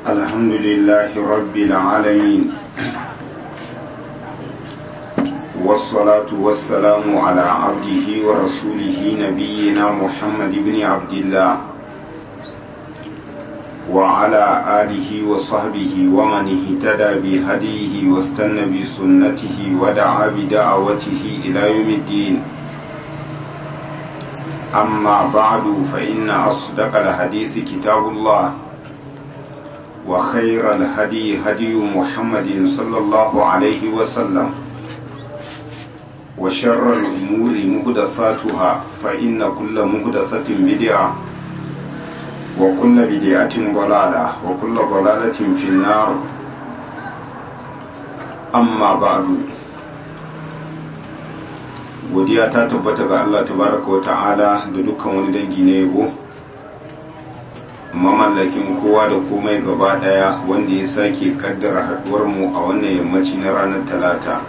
الحمد لله رب العالمين والصلاة والسلام على عبده ورسوله نبينا محمد بن عبد الله وعلى آله وصحبه ومن اهتدى بهديه واستنى بسنته ودعا بدعوته إلى يوم الدين أما بعد فإن أصدق الحديث كتاب الله وخير الهدي هدي محمد صلى الله عليه وسلم وشر الأمور مهدثاتها فإن كل مهدثة بدعة وكل بدعة ضلالة وكل ضلالة في النار أما بعد godiya ta tabbata ga Allah tabaraka wa ta'ala da dukkan wani dangi na yabo mamallakin kowa da komai gaba daya wanda ya sake kaddara haduwar mu a wannan yammaci na ranar talata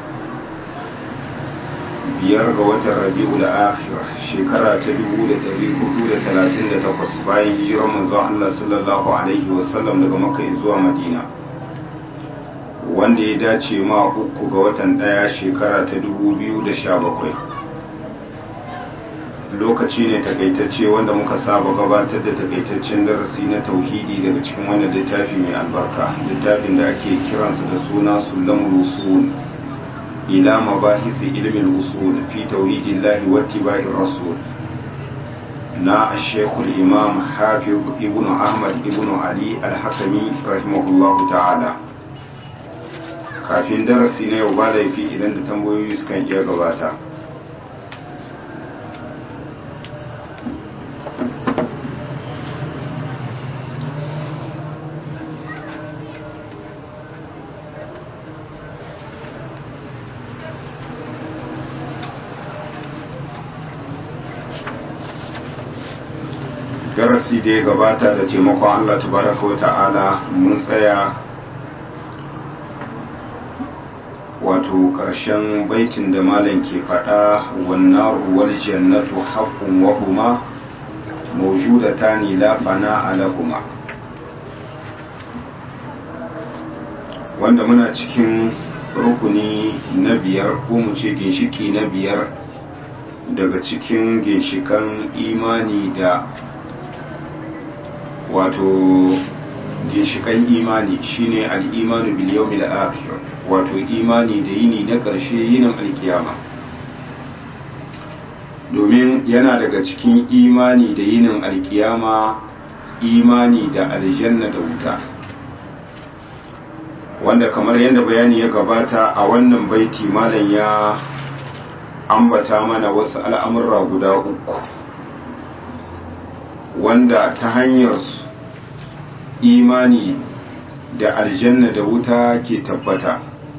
biyar ga watan rabi'ul akhir shekara ta 1438 bayan hijirar manzon Allah sallallahu alaihi wasallam daga makka zuwa madina wanda ya dace ma uku ga watan daya shekara ta 2017 lokaci ne takaitacce wanda muka saba gabatar da takaitaccen darasi na tauhidi daga cikin wannan littafi mai albarka littafin da ake kiransa da suna sulamul usul ila mabahisi ilmin usul fi tauhidillahi wa ittiba'i rasul na shekul imam hafiz ibn ahmad ibn ali al-hakami rahimahullahu ta'ala kafin darasi na yau ba laifi idan da tambayoyi sukan iya gabata darasi da ya gabata da taimakon Allah tabaraka wa ta'ala mun tsaya wato ƙarshen baitin da malam ke faɗa wannan wal jannatu haqqun wa huma mawjudatani la fana alahuma wanda muna cikin rukuni na biyar ko mu ce ginshiki na biyar daga cikin ginshikan imani da wato ginshikan imani shine al'imanu bil yawmil akhir wato imani da yini na ƙarshe yinin alkiyama domin yana daga cikin imani da yinin alkiyama imani da aljanna da wuta wanda kamar yadda bayani ya gabata a wannan baiti malam ya ambata mana wasu al'amurra guda uku wanda ta hanyar imani da aljanna da wuta ke tabbata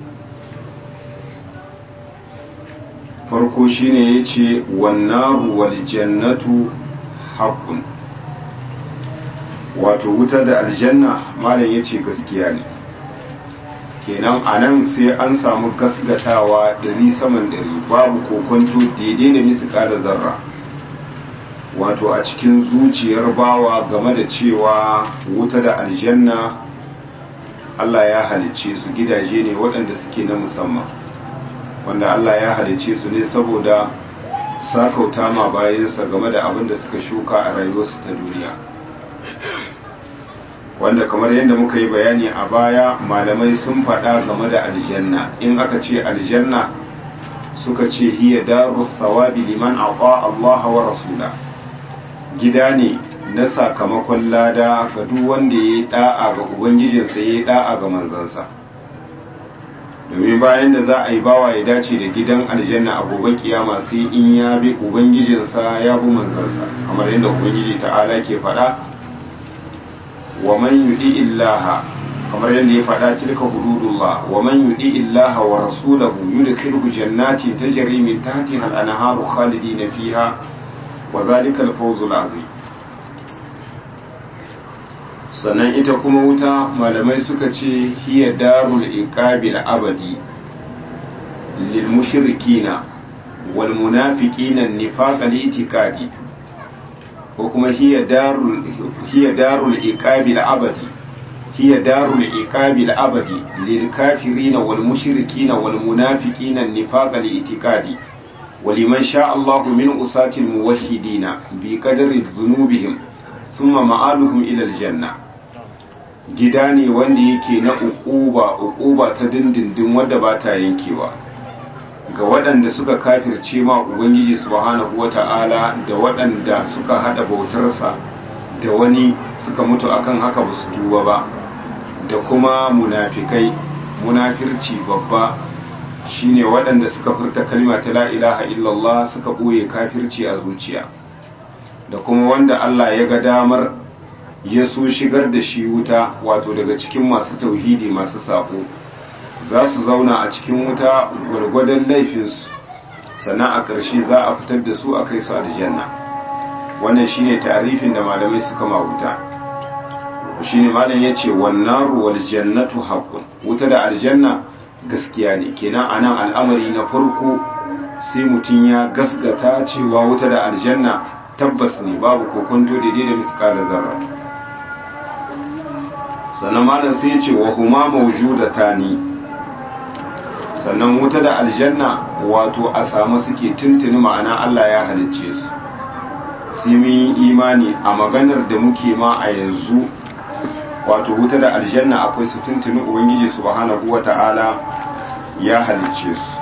farko shine ya ce wannaru wal jannatu haƙun wato wuta da aljanna malam ya ce gaskiya ne kenan a nan sai an samu gasgatawa ɗari saman ɗari babu kokonto daidai da misu ƙada zarra wato a cikin zuciyar bawa game da cewa wuta da aljanna Allah ya halicce su gidaje ne waɗanda suke na musamman wanda Allah ya halicce su ne saboda sakauta ma bayansa game da abin da suka shuka a rayuwarsu ta duniya wanda kamar yadda muka yi bayani a baya malamai sun faɗa game da aljanna in aka ce aljanna suka ce hiya daru thawabi liman aqa Allah wa rasula gida ne na sakamakon lada ga duk wanda ya yi da'a ga ubangijinsa ya yi da'a ga manzansa domin bayan da za a yi bawa ya dace da gidan aljanna a gobe kiyama sai in ya bi ubangijinsa ya bi manzansa kamar yadda ubangiji ta'ala ke faɗa wa man yudi illaha kamar yadda ya faɗa tilka hududullah wa man yudi illaha wa rasulahu yudkhilhu jannatin tajri min tahtiha al-anharu khalidina fiha wa zalika al-fawzul azim sannan ita kuma wuta malamai suka ce hiya darul iqabil abadi lil mushrikina wal munafiqina nifaq al-i'tiqadi ko kuma hiya darul hiya darul iqabil abadi hiya darul iqabi al-abadi lil kafirin wal mushrikin wal munafiqin an-nifaq al-i'tiqadi ولمن شاء الله من أساة الموحدين بقدر ذنوبهم ثم مآلهم إلى الجنة gida ne wanda yake na uquba uquba ta dindindin wadda ba ta yankewa ga waɗanda suka kafirce ma ubangiji subhanahu wata'ala da waɗanda suka hada bautarsa da wani suka mutu akan haka ba su tuba ba da kuma munafikai munafirci babba shine waɗanda suka furta kalma ta la ilaha illallah suka ɓoye kafirci a zuciya da kuma wanda Allah ya ga damar ya so shigar da shi wuta wato daga cikin masu tauhidi masu sako za su zauna a cikin wuta gwargwadon laifinsu sannan a ƙarshe za a fitar da su a kai su aljanna wannan shine tarifin da malamai suka ma wuta shine malam ya ce wannan ruwal jannatu haqqun wuta da aljanna gaskiya ne kenan anan al'amari na farko sai mutum ya gasgata cewa wuta da aljanna tabbas ne babu kokonto daidai da miskala zarra sannan malam sai ya ce wa huma mawjudatani sannan wuta da aljanna wato a samu suke tuntuni ma'ana Allah ya halicce su sai mun yi imani a maganar da muke ma a yanzu wato wuta da aljanna akwai su tuntuni ubangiji subhanahu wata'ala ya halicce su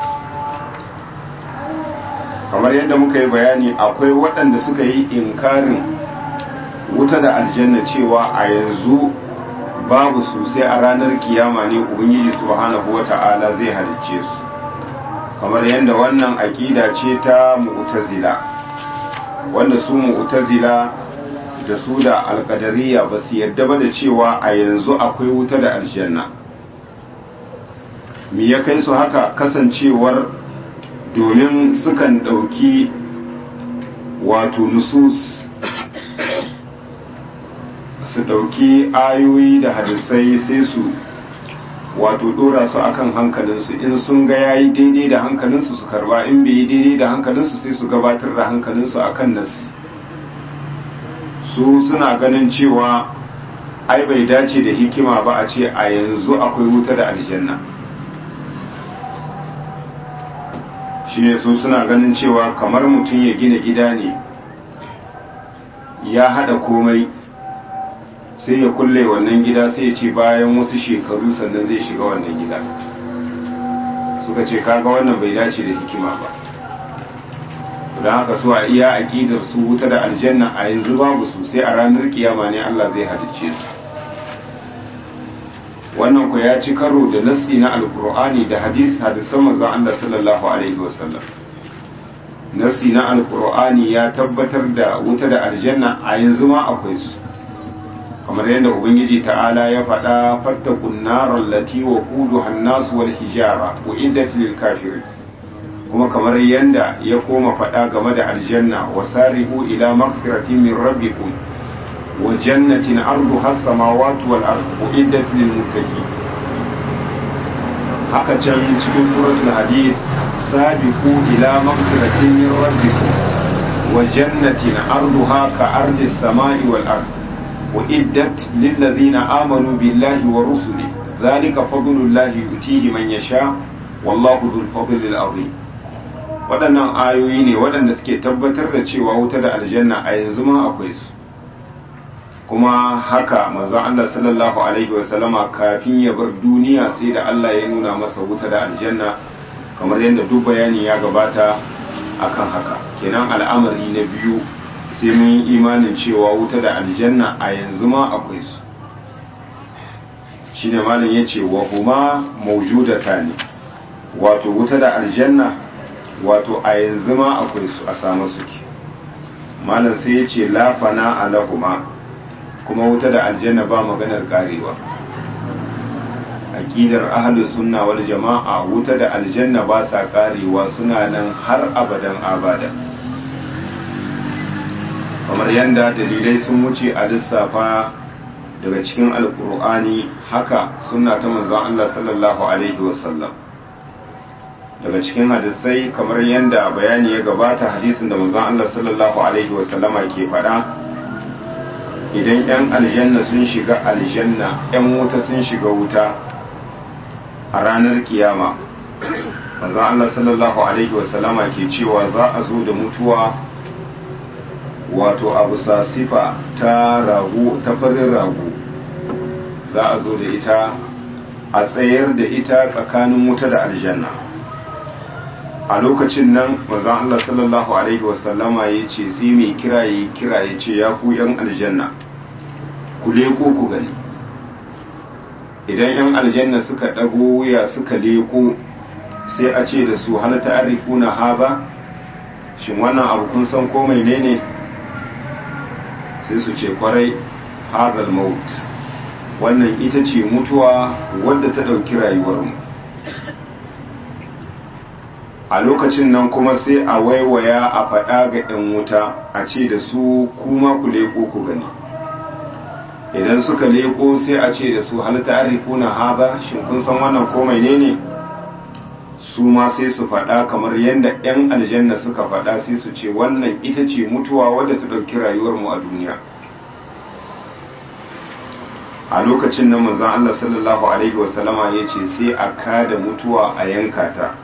kamar yadda muka yi bayani akwai waɗanda suka yi inkarin wuta da aljanna cewa a yanzu babu su sai a ranar kiyama ne ubangiji subhanahu wata'ala zai halicce su kamar yadda wannan aƙida ce ta mu'tazila wanda su mu'tazila da su da alkadariya ba su yadda ba da cewa a yanzu akwai wuta da aljanna me ya kai su haka kasancewar domin sukan ɗauki wato nusus su ɗauki ayoyi da hadisai sai su wato ɗora su akan hankalinsu in sun ga yayi daidai da hankalinsu su karba in bai yi daidai da hankalinsu sai su gabatar da hankalinsu akan nasi su suna ganin cewa ai bai dace da hikima ba a ce a yanzu akwai wuta da aljanna shine su suna ganin cewa kamar mutum ya gina gida ne ya hada komai sai ya kulle wannan gida sai ya ce bayan wasu shekaru sannan zai shiga wannan gida suka ce kaga wannan bai dace da hikima ba don haka su a iya aƙidar su wuta da aljanna a yanzu babu su sai a ranar kiyama ne Allah zai halicce su wannan ku ya ci karo da nassi na alkur'ani da hadis hadisan manzon Allah sallallahu alaihi wasallam nassi na alkur'ani ya tabbatar da wuta da aljanna a yanzu ma akwai su kamar yadda ubangiji ta'ala ya faɗa fattakun narar lati wa kudu hannasu wal hijara wa iddat lil kafirin kuma kamar yadda ya koma faɗa game da aljanna wa sarihu ila maghfiratin min rabbikum wa jannatin arduha as-samawati wal ardu uiddat lil muttaqin haka can cikin suratul hadid sabiqu ila maghfiratin min rabbikum wa jannatin arduha ka ardi as-samai wal ardu uiddat lil ladzina amanu billahi wa rusuli dhalika fadlullahi yutihi man yasha wallahu dhul fadli al-azim waɗannan ayoyi ne waɗanda suke tabbatar da cewa wuta da aljanna a yanzu ma akwai su kuma haka manzon Allah sallallahu alaihi wasallama kafin ya bar duniya sai da Allah ya nuna masa wuta da aljanna kamar yadda duk bayani ya gabata akan haka kenan al'amari na biyu sai mun yi imanin cewa wuta da aljanna a yanzu ma akwai su shine malam yace wa huma mawjudatani wato wuta da aljanna wato a yanzu ma akwai su a samu suke malam sai ya ce lafana alahuma kuma wuta da aljanna ba maganar karewa aqidar ahlus sunna wal jama'a wuta da aljanna ba sa karewa suna nan har abadan abada kamar yadda dalilai sun wuce a lissafa daga cikin alkur'ani haka sunna ta manzon Allah sallallahu alaihi wasallam daga cikin hadisai kamar yadda bayani ya gabata hadisin da manzon Allah sallallahu alaihi wasallama ke faɗa idan 'yan aljanna sun shiga aljanna 'yan wuta sun shiga wuta a ranar kiyama manzon Allah sallallahu alaihi wasallama ke cewa za a zo da mutuwa wato abu sifa ta rago ta farin rago za a zo da ita a tsayar da ita tsakanin wuta da aljanna a lokacin nan manzon Allah sallallahu alaihi wasallama ya ce sai mai kira ya kira ya ce ya ku yan aljanna ku leko ku gani idan yan aljanna suka ɗago wuya suka leko sai a ce da su hal ta'rifuna haza shin wannan abu kun san ko menene sai su ce kwarai hadal maut wannan ita ce mutuwa wadda ta ɗauki rayuwarmu a lokacin nan kuma sai a waiwaya a faɗa ga 'yan wuta a ce da su kuma ku leƙo ku gani idan suka leƙo sai a ce da su hal ta'rifuna haza shin kun san wannan ko menene su ma sai su faɗa kamar yadda 'yan aljanna suka faɗa sai su ce wannan ita ce mutuwa wadda ta ɗauki rayuwarmu a duniya a lokacin nan manzon Allah sallallahu alaihi wasallama ya ce sai a kada mutuwa a yanka ta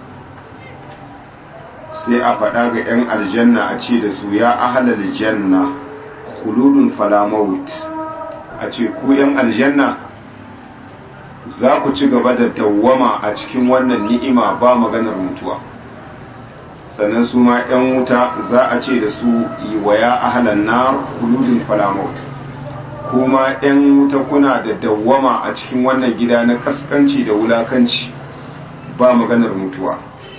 sai a faɗa ga 'yan aljanna a ce da su ya ahalar janna khuludun falamaut a ce ku 'yan aljanna za ku ci gaba da dawwama a cikin wannan ni'ima ba maganar mutuwa sannan su ma 'yan wuta za a ce da su wa ya ahalan nar khuludun falamaut kuma 'yan wuta kuna da dawwama a cikin wannan gida na kaskanci da wulakanci ba maganar mutuwa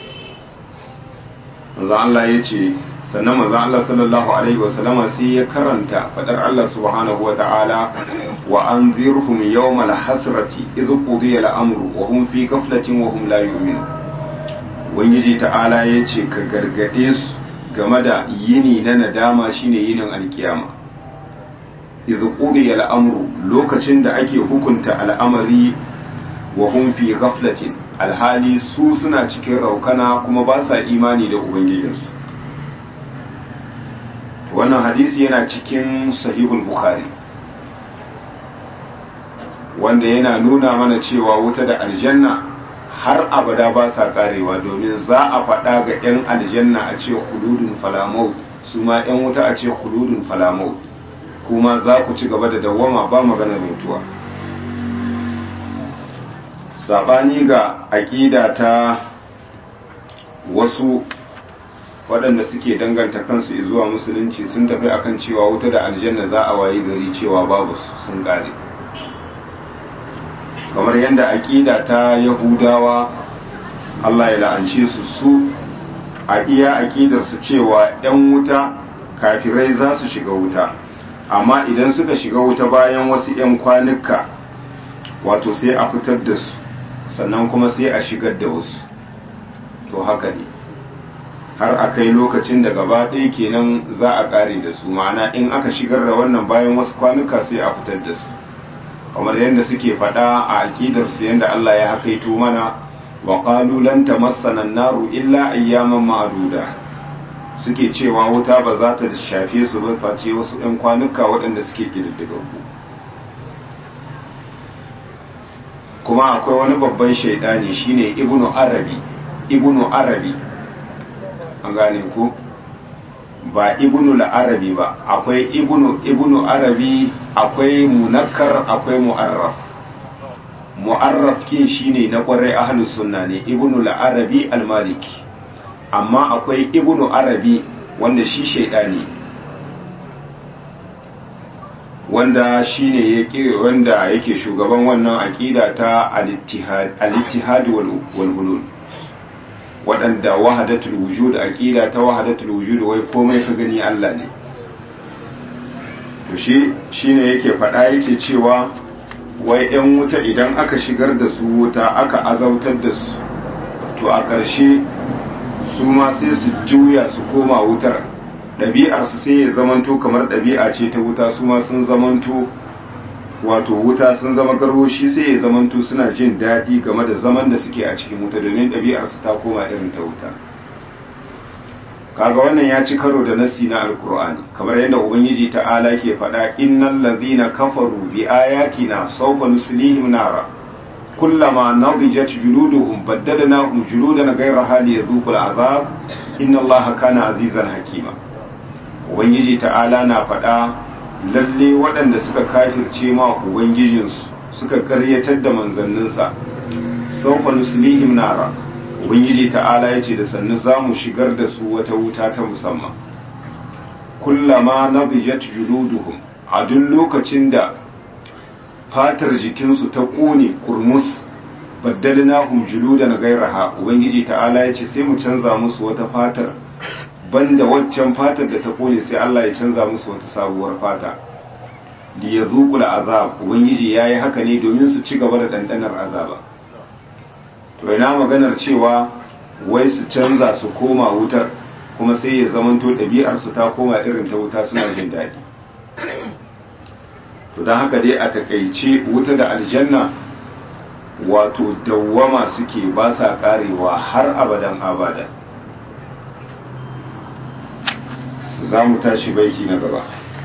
manzo Allah ya ce sannan manzo Allah sallallahu alaihi wasallama sai ya karanta fadar Allah subhanahu wa ta'ala wa anzirhum yawmal hasrati idh qudiya al-amru wa hum fi ghaflatin wa hum la yu'minun ubangiji ta'ala ya ce ka gargade su game da yini na nadama shine yinin alkiyama idh qudiya al-amru lokacin da ake hukunta al'amari wa hum fi ghaflatin alhali su suna cikin raukana kuma ba sa imani da ubangijinsu wannan hadisi yana cikin sahihul bukhari wanda yana nuna mana cewa wuta da aljanna har abada ba sa karewa domin za a faɗa ga 'yan aljanna a ce huludun falamau su ma 'yan wuta a ce huludun falamau kuma za ku ci gaba da dawwama ba maganar mutuwa sabani ga aƙida ta wasu waɗanda suke danganta kansu zuwa musulunci sun tafi akan cewa wuta da aljanna za a wayi gari cewa babu sun ƙare kamar yadda aƙida ta yahudawa Allah ya la'ance su su a iya aƙidarsu cewa 'yan wuta kafirai za su shiga wuta amma idan suka shiga wuta bayan wasu 'yan kwanuka wato sai a fitar da su sannan kuma sai a shigar da wasu to haka ne har a kai lokacin da gaba ɗaya kenan za a ƙare da su ma'ana in aka shigar da wannan bayan wasu kwanuka sai a fitar da su kamar yadda suke faɗa a alƙidarsu yadda Allah ya hakaito mana wa qalu lan tamassana an-naru illa ayyaman ma'duda suke cewa wuta ba za ta shafe su ba face wasu ɗan kwanuka waɗanda suke kididdigaggu kuma akwai wani babban shaidani shine ibnu arabi ibnu arabi an gane ku ba ibnu la'arabi ba akwai ibnu ibnu arabi akwai munakkar akwai mu'arraf mu'arraf kin shine na kwarai ahlus sunna ne ibnu la'arabi al-maliki amma akwai ibnu arabi wanda shi shaidani wanda shine yake wanda yake shugaban wannan aqida ta al-ittihad al-ittihad wal hulul waɗanda wahadatul wujud aqida ta wahadatul wujud wai komai ka gani Allah ne to shi shine yake faɗa yake cewa wai ɗan wuta idan aka shigar da su wuta aka azautar da su to a ƙarshe su ma sai su juya su koma wutar ɗabi'arsu sai ya zamanto kamar ɗabi'a ce ta wuta su ma sun zamanto wato wuta sun zama garwoshi sai ya zamanto suna jin daɗi game da zaman da suke a cikin wuta domin ɗabi'arsu ta koma irin ta wuta kaga wannan ya ci karo da nassi na alkur'ani kamar yadda ubangiji ta'ala ke faɗa innal ladhina kafaru bi ayatina sawfa nuslihim nara kullama nadijat juluduhum baddalnahum juludan ghayraha liyadhuqul azab inna allaha kana azizan hakima ubangiji ta'ala na faɗa lalle waɗanda suka kafirce ma ubangijinsu suka karyatar da manzanninsa sawfa nuslihim nara ubangiji ta'ala ya ce da sannu za mu shigar da su wata wuta ta musamman kullama nadijat juluduhum a duk lokacin da fatar jikinsu ta ƙone kurmus baddalnahum juludan gairaha ubangiji ta'ala ya ce sai mu canza musu wata fatar banda waccan fatar da ta ƙone sai Allah ya canza musu wata sabuwar fata li yazuqul azab ubangiji yayi haka ne domin su ci gaba da dandanar azaba to ina maganar cewa wai su canza su koma wutar kuma sai ya zamanto ɗabi'arsu ta koma irin ta wuta suna jin daɗi to don haka dai a takaice wuta da aljanna wato dawwama suke ba sa karewa har abadan abada za mu tashi baiti na gaba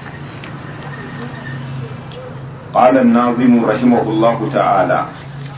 قال الناظم رحمه الله تعالى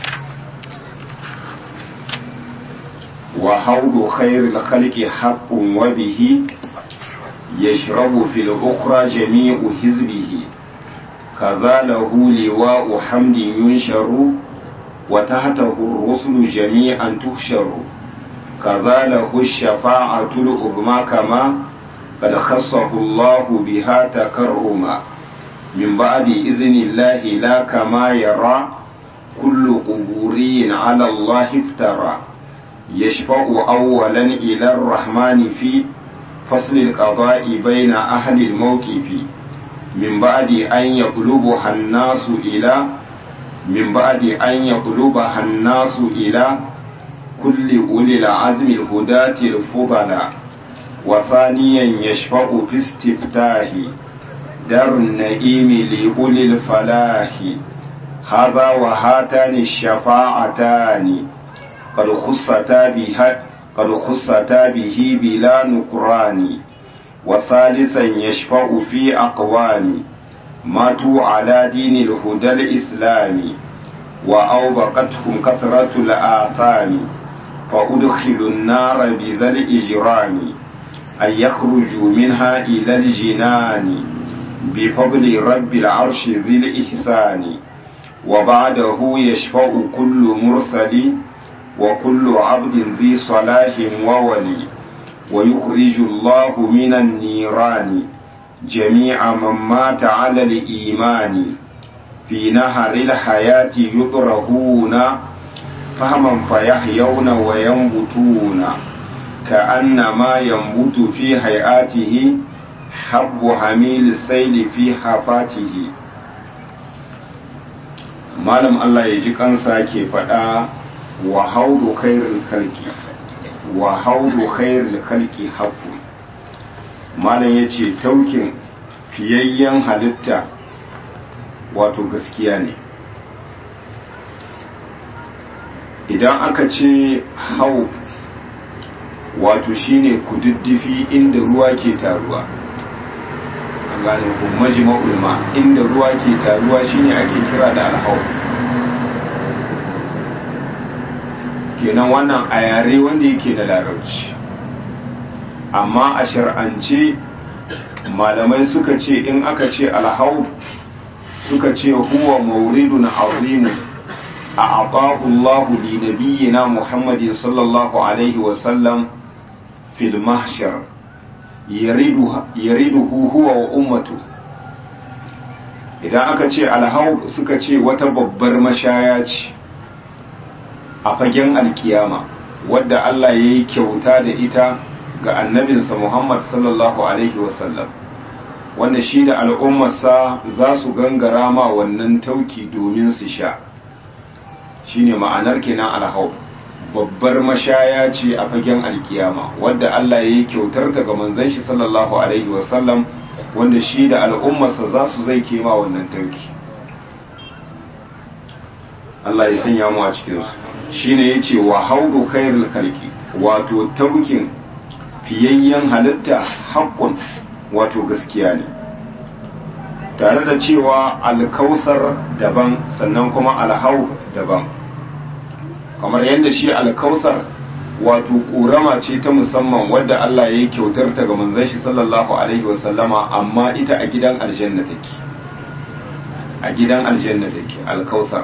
وحوض خير الخلق حق وبه يشرب في الأخرى جميع حزبه كذا له لواء حمد ينشر وتحته الرسل جميعا تحشر كذا له الشفاعة العظمى كما قد خصه الله بها تكرما من بعد إذن الله لا كما يرى كل قبوري على الله افترى يشفع أولا إلى الرحمن في فصل القضاء بين أهل الموقف من بعد أن يطلبها الناس إلى من بعد أن يطلبها الناس إلى كل أولي العزم الهداة الفضلاء وثانيا يشفع في استفتاه دار النئيم لأولي الفلاح هذا وهاتان الشفاعتان قد خصتا بها قد خصتا به بلا نكران وثالثا يشفع في أقوام ماتوا على دين الهدى الإسلامي وأوبقتهم كثرة الآثام فأدخلوا النار بذا الإجرام أن يخرجوا منها إلى الجنان بفضل رب العرش ذي الإحسان وبعده يشفع كل مرسل وكل عبد ذي صلاح وولي ويخرج الله من النيران جميع من مات على الإيمان في نهر الحياة يطرهون فهما فيحيون وينبتون كأنما ينبت في هيئاته حب حميل السيل في حفاته malam Allah ya ji kansa ke faɗa wa haudu khairul khalqi wa haudu khairul khalqi haqqu malam yace taukin fiyayyen halitta wato gaskiya ne idan aka ce hau wato shine kududdufi inda ruwa ke taruwa an gane ko majma'ul ma inda ruwa ke taruwa shine ake kira da alhau kenan wannan a yare wanda yake da larabci amma a shar'ance malamai suka ce in aka ce alhau suka ce huwa mauridun azimu a atahu Allah li nabiyyina Muhammadin sallallahu alaihi wa sallam fil mahshar yariduhu huwa wa ummatu idan aka ce alhau suka ce wata babbar mashaya ce a fagen alkiyama wadda Allah ya yi kyauta da ita ga annabinsa Muhammad sallallahu alaihi wasallam wanda shi da al'ummarsa za su gangara ma wannan tauki domin su sha shi ne ma'anar kenan alhau babbar mashaya ce a fagen alkiyama wadda Allah ya yi kyautar ta ga manzon shi sallallahu alaihi wasallam wanda shi da al'ummarsa za su zai kema wannan tauki Allah ya sanya mu a cikinsu shi ne ya ce wa haudu khairul kalki wato taukin fiyayyen halitta haƙƙun wato gaskiya ne tare da cewa alkausar daban sannan kuma alhau daban kamar yadda shi alkausar wato ƙorama ce ta musamman wadda Allah ya yi kyautar ta ga manzon shi sallallahu alaihi wasallama amma ita a gidan aljanna take a gidan aljanna take alkausar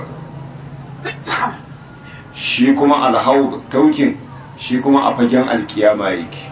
shi kuma alhau taukin shi kuma a fagen alkiyama yake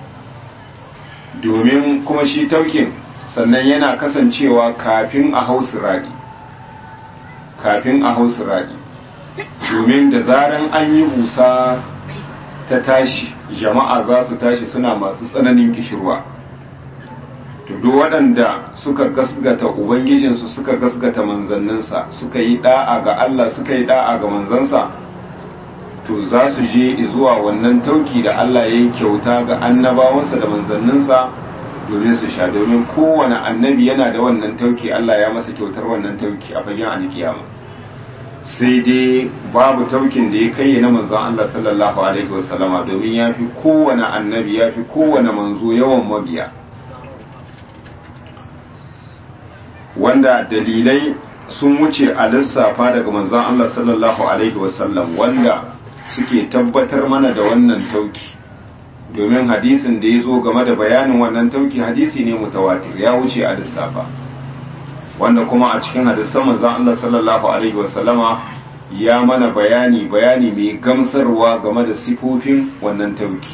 domin kuma shi taukin sannan yana kasancewa kafin a hau siradi kafin a hau siradi domin da zaran an yi busa ta tashi jama'a za su tashi suna masu tsananin kishirwa to duk waɗanda suka gasgata ubangijinsu suka gasgata manzanninsa suka yi da'a ga Allah suka yi da'a ga manzansa to za su je zuwa wannan tauki da Allah ya yi kyauta ga annabawansa da manzanninsa domin su sha domin kowane annabi yana da wannan tauki Allah ya masa kyautar wannan tauki a fagen alkiyama sai dai babu taukin da ya kai na manzon Allah sallallahu alaihi wasallama domin ya fi kowane annabi ya fi kowane manzo yawan mabiya wanda dalilai sun wuce a lissafa daga manzon Allah sallallahu alaihi wasallam wanda suke tabbatar mana da wannan tauki domin hadisin da ya zo game da bayanin wannan tauki hadisi ne mutawatir ya wuce a lissafa wanda kuma a cikin hadisan manzon Allah sallallahu alaihi wasallama ya mana bayani bayani mai gamsarwa game da sifofin wannan tauki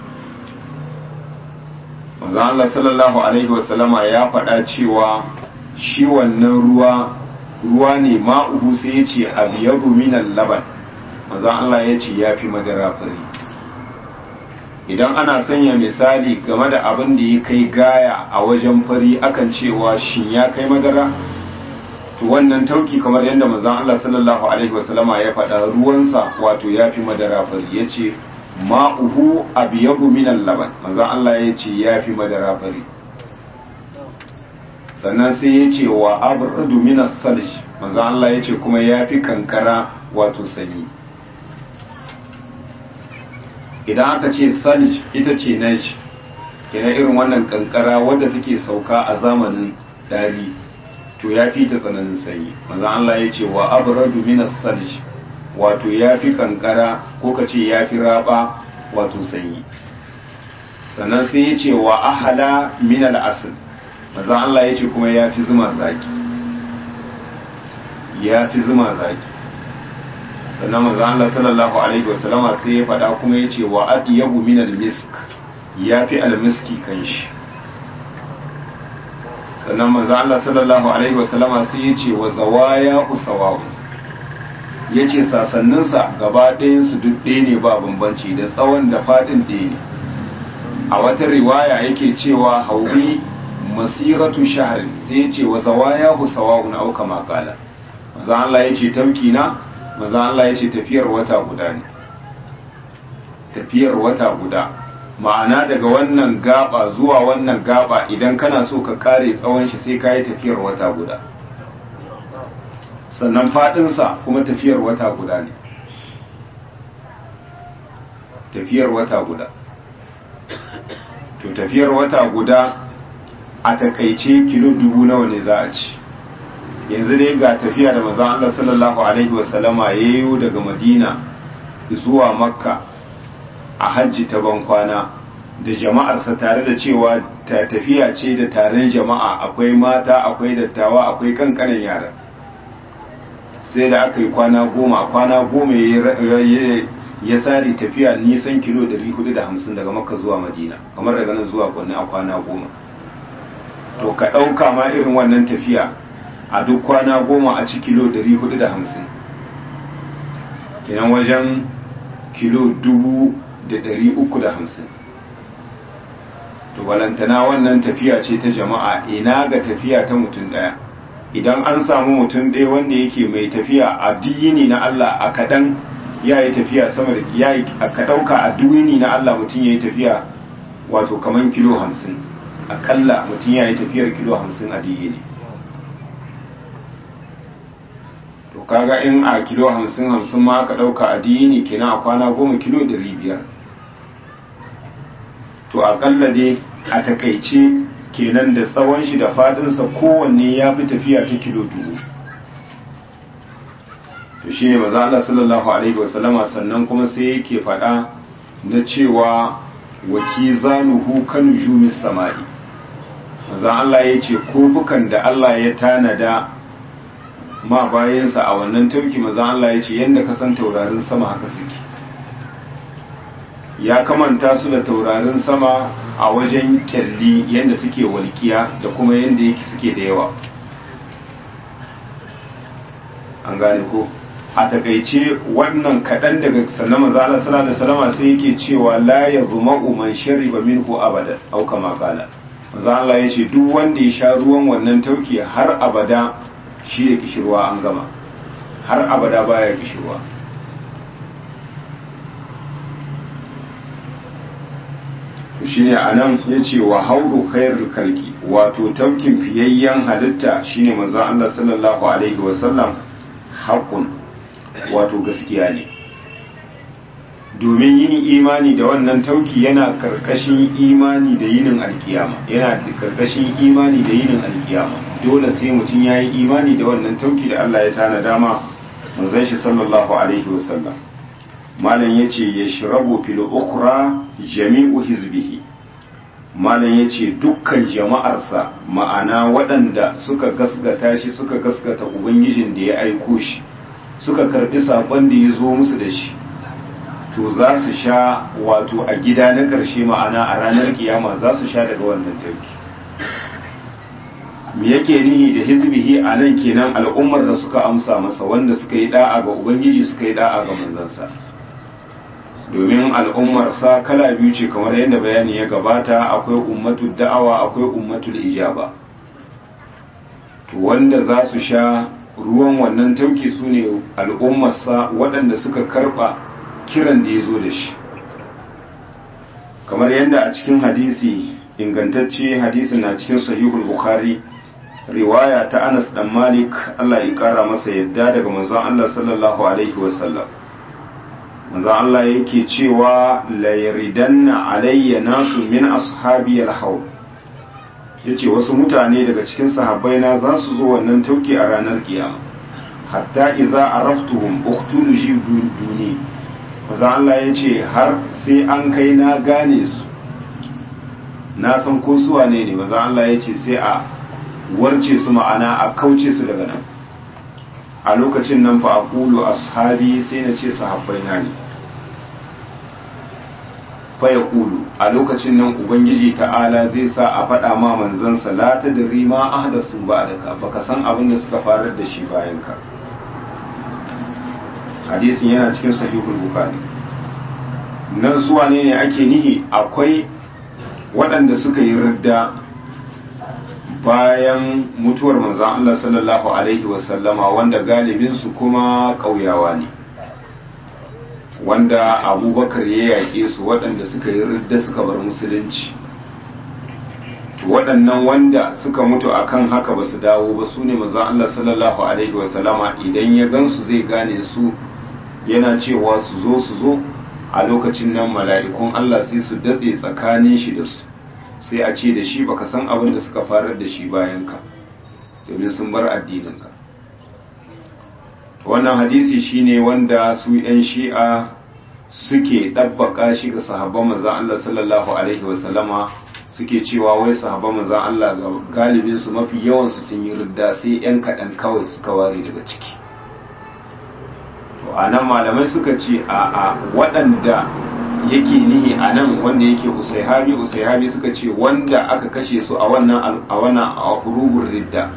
manzon Allah sallallahu alaihi wasallama ya faɗa cewa shi wannan ruwa ruwa ne ma'uhu sai ya ce abiyadu minal laban manzon Allah ya ce ya fi madara fari idan ana sanya misali game da abin da ya kai gaya a wajen fari akan cewa shin ya kai madara to wannan tauki kamar yadda manzon Allah sallallahu alaihi wasallama ya faɗa ruwansa wato ya fi madara fari ya ce ma'uhu abiyabu minal laban manzon Allah ya ce ya fi madara fari sannan sai ya ce wa abradu minas salj manzon Allah ya ce kuma ya fi kankara wato sanyi idan aka ce salj ita ce naj kenan irin wannan kankara wadda take sauka a zamanin dari to ya fi ta tsananin sanyi manzon Allah ya ce wa abradu minas salj wato ya fi kankara ko ka ce ya fi raba wato sanyi sannan sai ya ce wa ahala minal asl manzon Allah ya ce kuma ya fi zuma zaki ya fi zuma zaki sannan manzo Allah sallallahu alaihi wasallama sai ya faɗa kuma yace wa adiyabu min al-misk yafi al-miski kanshi sannan manzo Allah sallallahu alaihi wasallama sai yace wa zawaya usawawu yace sasannin sa gaba ɗayan su duk ɗaya ne ba bambanci da tsawon da fadin ɗaya ne a wata riwaya yake cewa hauri masiratu shahr sai yace wa zawaya usawawun au kama qala manzo Allah yace tamki na manzo Allah ya ce tafiyar wata guda ne tafiyar wata guda ma'ana daga wannan gaba zuwa wannan gaba idan kana so ka kare tsawon shi sai ka yi tafiyar wata guda sannan fadinsa kuma tafiyar wata guda ne tafiyar wata guda to tafiyar wata guda a takaice kilo dubu nawa ne za a ci yanzu dai ga tafiya da manzon Allah sallallahu alaihi wasallama yayo daga Madina zuwa Makka a hajji ta bankwana da jama'arsa tare da cewa ta tafiya ce da taron jama'a akwai mata akwai dattawa akwai kankanin yara sai da aka yi kwana goma kwana goma ya sari tafiya nisan kilo 450 daga makka zuwa madina kamar daga nan zuwa kwanne a kwana goma to ka ɗauka ma irin wannan tafiya a duk kwana goma a ci kilo 450 kenan wajen kilo 350 to walantana wannan tafiya ce ta jama'a ina ga tafiya ta mutum daya idan an samu mutum ɗaya wanda yake mai tafiya a diyini na Allah a kaɗan ya yi tafiya sama da ya yi ka ɗauka a diyini na Allah mutum ya yi tafiya wato kaman kilo hamsin aƙalla mutum ya yi tafiyar kilo hamsin a diyini to kaga in a kilo hamsin hamsin ma ka ɗauka a diyini kenan a kwana goma kilo ɗari biyar to to akalla dai a takaice kenan da tsawon shi da fadinsa kowanne ya fi tafiya ta kilo dubu to shi ne maza Allah sallallahu alaihi wasallama sannan kuma sai yake faɗa na cewa waki zanuhu kan jumis sama'i maza Allah ya ce kofukan da Allah ya tanada ma bayansa a wannan tauki maza Allah ya ce yadda ka san taurarin sama haka suke ya kamanta su da taurarin sama a wajen kyalli yadda suke walkiya da kuma yadda yake suke da yawa an gane ko a takaice wannan kaɗan daga sannan maza Allah sallallahu alaihi wasallam sai yake cewa la yazma'u man shariba minhu abada au kama qala maza Allah yace duk wanda ya sha ruwan wannan tauki har abada shi da kishirwa an gama har abada baya kishirwa shine anan yace wa haudu khairul kalki wato taukin fiyayyen halitta shine manzo Allah sallallahu alaihi wasallam haqqun wato gaskiya ne domin yin imani da wannan tauki yana karkashin imani da yinin alkiyama yana karkashin imani da yinin alkiyama dole sai mutum ya yi imani da wannan tauki da Allah ya tana dama manzon shi sallallahu alaihi wasallam malam yace yashrabu fil ukhra jami'u hizbihi malam yace dukkan jama'arsa ma'ana waɗanda suka gasgata shi suka gasgata ubangijin da ya aiko shi suka karbi sabon da ya zo musu da shi to za su sha wato a gida na ƙarshe ma'ana a ranar kiyama za su sha daga wannan tauki me yake nihi da hizbihi a nan kenan al'ummar da suka amsa masa wanda suka yi da'a ga ubangiji suka yi da'a ga manzansa domin al'ummarsa kala biyu ce kamar yadda bayani ya gabata akwai ummatul da'awa akwai ummatul ijaba to wanda za su sha ruwan wannan tauki su ne al'ummarsa waɗanda suka karɓa kiran da ya zo da shi kamar yadda a cikin hadisi ingantacce hadisin na cikin sahihul bukhari riwaya ta anas dan malik allah ya kara masa yadda daga manzon allah sallallahu alaihi wasallam manzon allah yake cewa la yaridanna alayya nasu min ashabi al yace wasu mutane daga cikin sahabbai na za su zo wannan tauki a ranar kiyama hatta idza araftuhum uqtulu duni manzon allah yace har sai an kai na gane su na san ko su wane ne manzon allah yace sai a warce su ma'ana a kauce su daga nan a lokacin nan fa aqulu ashabi sai na ce sahabbai na ne fa yaqulu a lokacin nan ubangiji ta'ala zai sa a faɗa ma manzon salata da rima ahdasu ba'daka baka san abin da suka farar da shi bayan ka hadisin yana cikin sahihul bukhari nan su wane ne ake nihi akwai waɗanda suka yi ridda bayan mutuwar manzan Allah sallallahu Alaihi wasallama wanda galibinsu kuma ƙauyawa ne wanda abubakar ya yaƙe su waɗanda suka yi ridda suka bar musulunci waɗannan wanda suka mutu akan haka ba su dawo ba su ne manzan Allah sallallahu Alaihi wasallama idan ya gansu zai gane su yana cewa su zo su zo a lokacin nan mala'ikun Allah sai su datse tsakanin shi da su sai a ce da shi baka san abin da suka farar da shi bayan ka domin sun bar addininka wannan hadisi shine wanda su yan shi'a suke ɗabbaka shi ga sahabban manzan Allah sallallahu alaihi wasallama suke cewa wai sahabban manzan Allah galibin su mafi yawan su sun yi ridda sai yan kaɗan kawai suka ware daga ciki to anan malamai suka ce a a waɗanda yake nihi a nan wanda yake usaihabi usaihabi suka ce wanda aka kashe su a wannan a wannan a hurubun ridda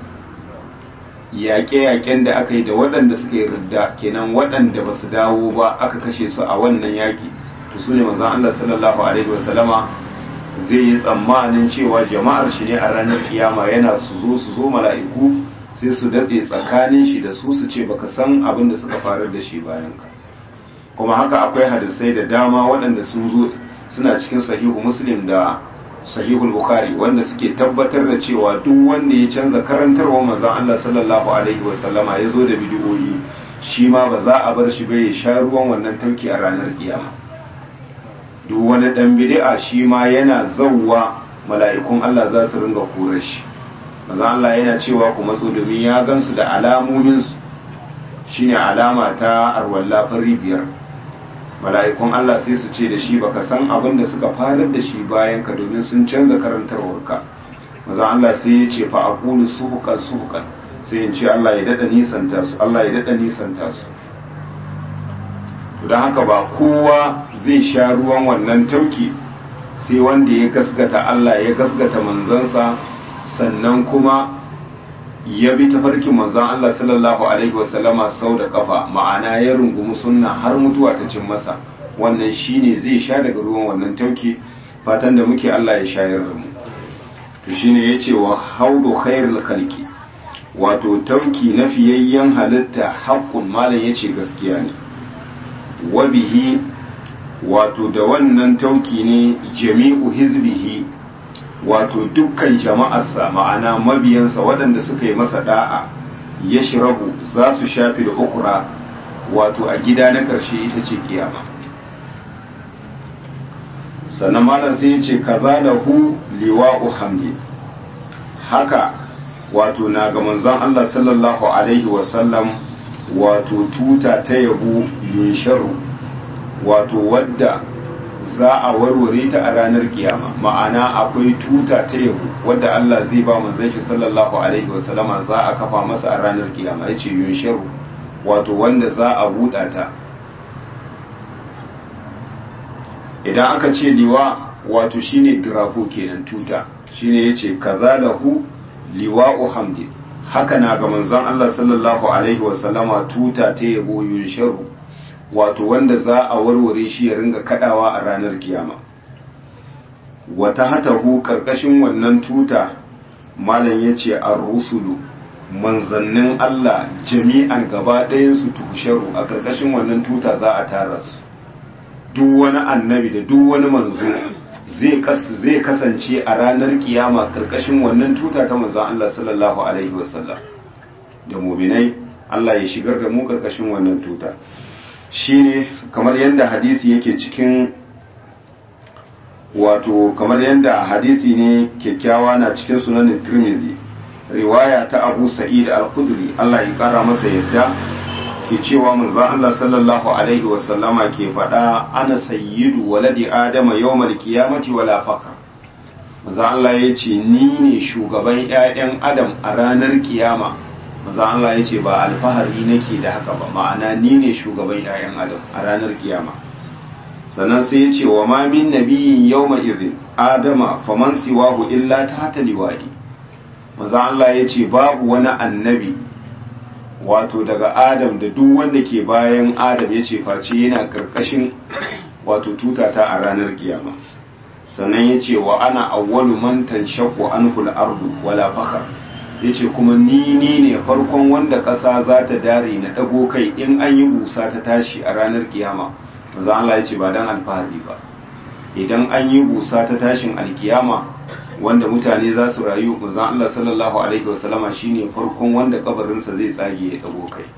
yaƙe-yaƙen da aka yi da waɗanda suka yi ridda kenan waɗanda ba su dawo ba aka kashe su a wannan yaƙi to su ne manzon Allah sallallahu alaihi wasallama zai yi tsammanin cewa jama'ar shi ne a ranar kiyama yana su zo su zo mala'iku sai su datse tsakanin shi da su su ce baka san abin da suka farar da shi bayan ka kuma haka akwai hadisai da dama waɗanda sun zo suna cikin sahihu muslim da sahihul bukhari wanda suke tabbatar da cewa duk wanda ya canza karantarwa manzon Allah sallallahu alaihi wasallama ya zo da bidiyoyi shi ma ba za a bar shi ba ya sha ruwan wannan tauki a ranar kiyama duk wani dan bid'a shi ma yana zawwa mala'ikun Allah za su ringa kore shi manzo Allah yana cewa ku matso domin ya gansu da alamomin su shine alama ta arwalla fari biyar mala'ikun Allah sai su ce da shi baka san abin da suka farar da shi bayan ka domin sun canza karantarwarka manzo Allah sai ya ce fa aqulu suhuqan suhuqan sai in ce Allah ya dada nisanta su Allah ya dada nisanta su don haka ba kowa zai sha ruwan wannan tauki sai wanda ya gasgata Allah ya gasgata manzansa sannan kuma ya bi tafarkin manzan Allah sallallahu alaihi wasallama sau da kafa ma'ana ya rungumi sunna har mutuwa ta cin masa wannan shine zai sha daga ruwan wannan tauki fatan da muke Allah ya shayar da mu to shine yace wa haudu khairul khalqi wato tauki na fiyayyen halitta haqqun malam yace gaskiya ne wabihi wato da wannan tauki ne jami'u hizbihi wato dukkan jama'arsa ma'ana mabiyansa waɗanda suka yi masa da'a ya shirabu za su shafi da ukura wato a gida na ƙarshe ita ce kiyama sannan malam sai ya ce kaza da hu liwa'u hamdi haka wato na ga manzon Allah sallallahu alaihi wasallam wato tuta ta yabo yunsharu wato wadda za a warware ta a ranar kiyama ma'ana akwai tuta ta yabo wadda Allah zai ba manzon shi sallallahu alaihi wasallama za a kafa masa a ranar kiyama yace yunsharu wato wanda za a buɗa ta idan aka ce liwa wato shine dirafo kenan tuta shine yace kaza lahu liwa'u hamdi haka na ga manzon Allah sallallahu alaihi wasallama tuta ta yabo yunsharu wato wanda za a warware shi ya ringa kadawa a ranar kiyama wata hatahu karkashin wannan tuta malam yace ar-rusulu manzannin Allah jami'an gaba ɗayan su tusharu a karkashin wannan tuta za a tara su duk wani annabi da duk wani manzo zai kasance a ranar kiyama karkashin wannan tuta ta manzon Allah sallallahu alaihi wasallam da muminai Allah ya shigar da mu karkashin wannan tuta shine kamar yadda hadisi yake cikin wato kamar yadda hadisi ne kyakkyawa na cikin sunanin Tirmidhi riwaya ta Abu Sa'id al-Khudri Allah ya kara masa yadda ke cewa manzon Allah sallallahu alaihi wasallama ke faɗa ana sayyidu waladi adama yawmal qiyamati wala fakar manzon Allah ya ce ni ne shugaban ƴaƴan adam a ranar kiyama manzon Allah ya ce ba alfahari nake da haka ba ma'ana ni ne shugaban ƴaƴan adam a ranar kiyama sannan sai ya ce wa ma min nabiyyin yawma idhin adama faman siwahu illa tahta liwadi manzon Allah ya ce babu wani annabi wato daga adam da duk wanda ke bayan adam ya ce face yana karkashin wato tutata a ranar kiyama sannan ya ce wa ana awwalu man tanshaqqu anhu al-ardu wala fakhar yace kuma ni ni ne farkon wanda ƙasa za ta dare na dago kai in an yi busa ta tashi a ranar kiyama manzo Allah yace ba dan alfahari ba idan an yi busa ta tashin alkiyama wanda mutane za su rayu manzon Allah sallallahu alaihi wasallama shine farkon wanda kabarinsa zai tsage ya dago kai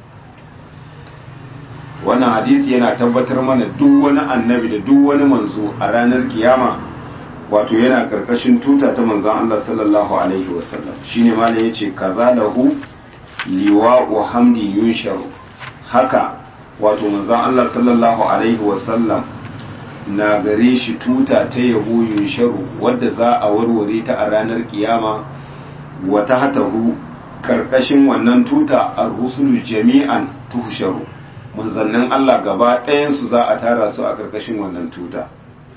wannan hadisi yana tabbatar mana duk wani annabi da duk wani manzo a ranar kiyama wato yana karkashin tuta ta manzon Allah sallallahu alaihi wasallam shine malam yace kaza lahu liwa'u hamdi yunsharu haka wato manzon Allah sallallahu alaihi wasallam na gare shi tuta ta yabo yunsharu wadda za a warware ta a ranar kiyama wata hatahu karkashin wannan tuta a rusulu jami'an tuhsharu manzannin Allah gaba ɗayansu za a tara su a karkashin wannan tuta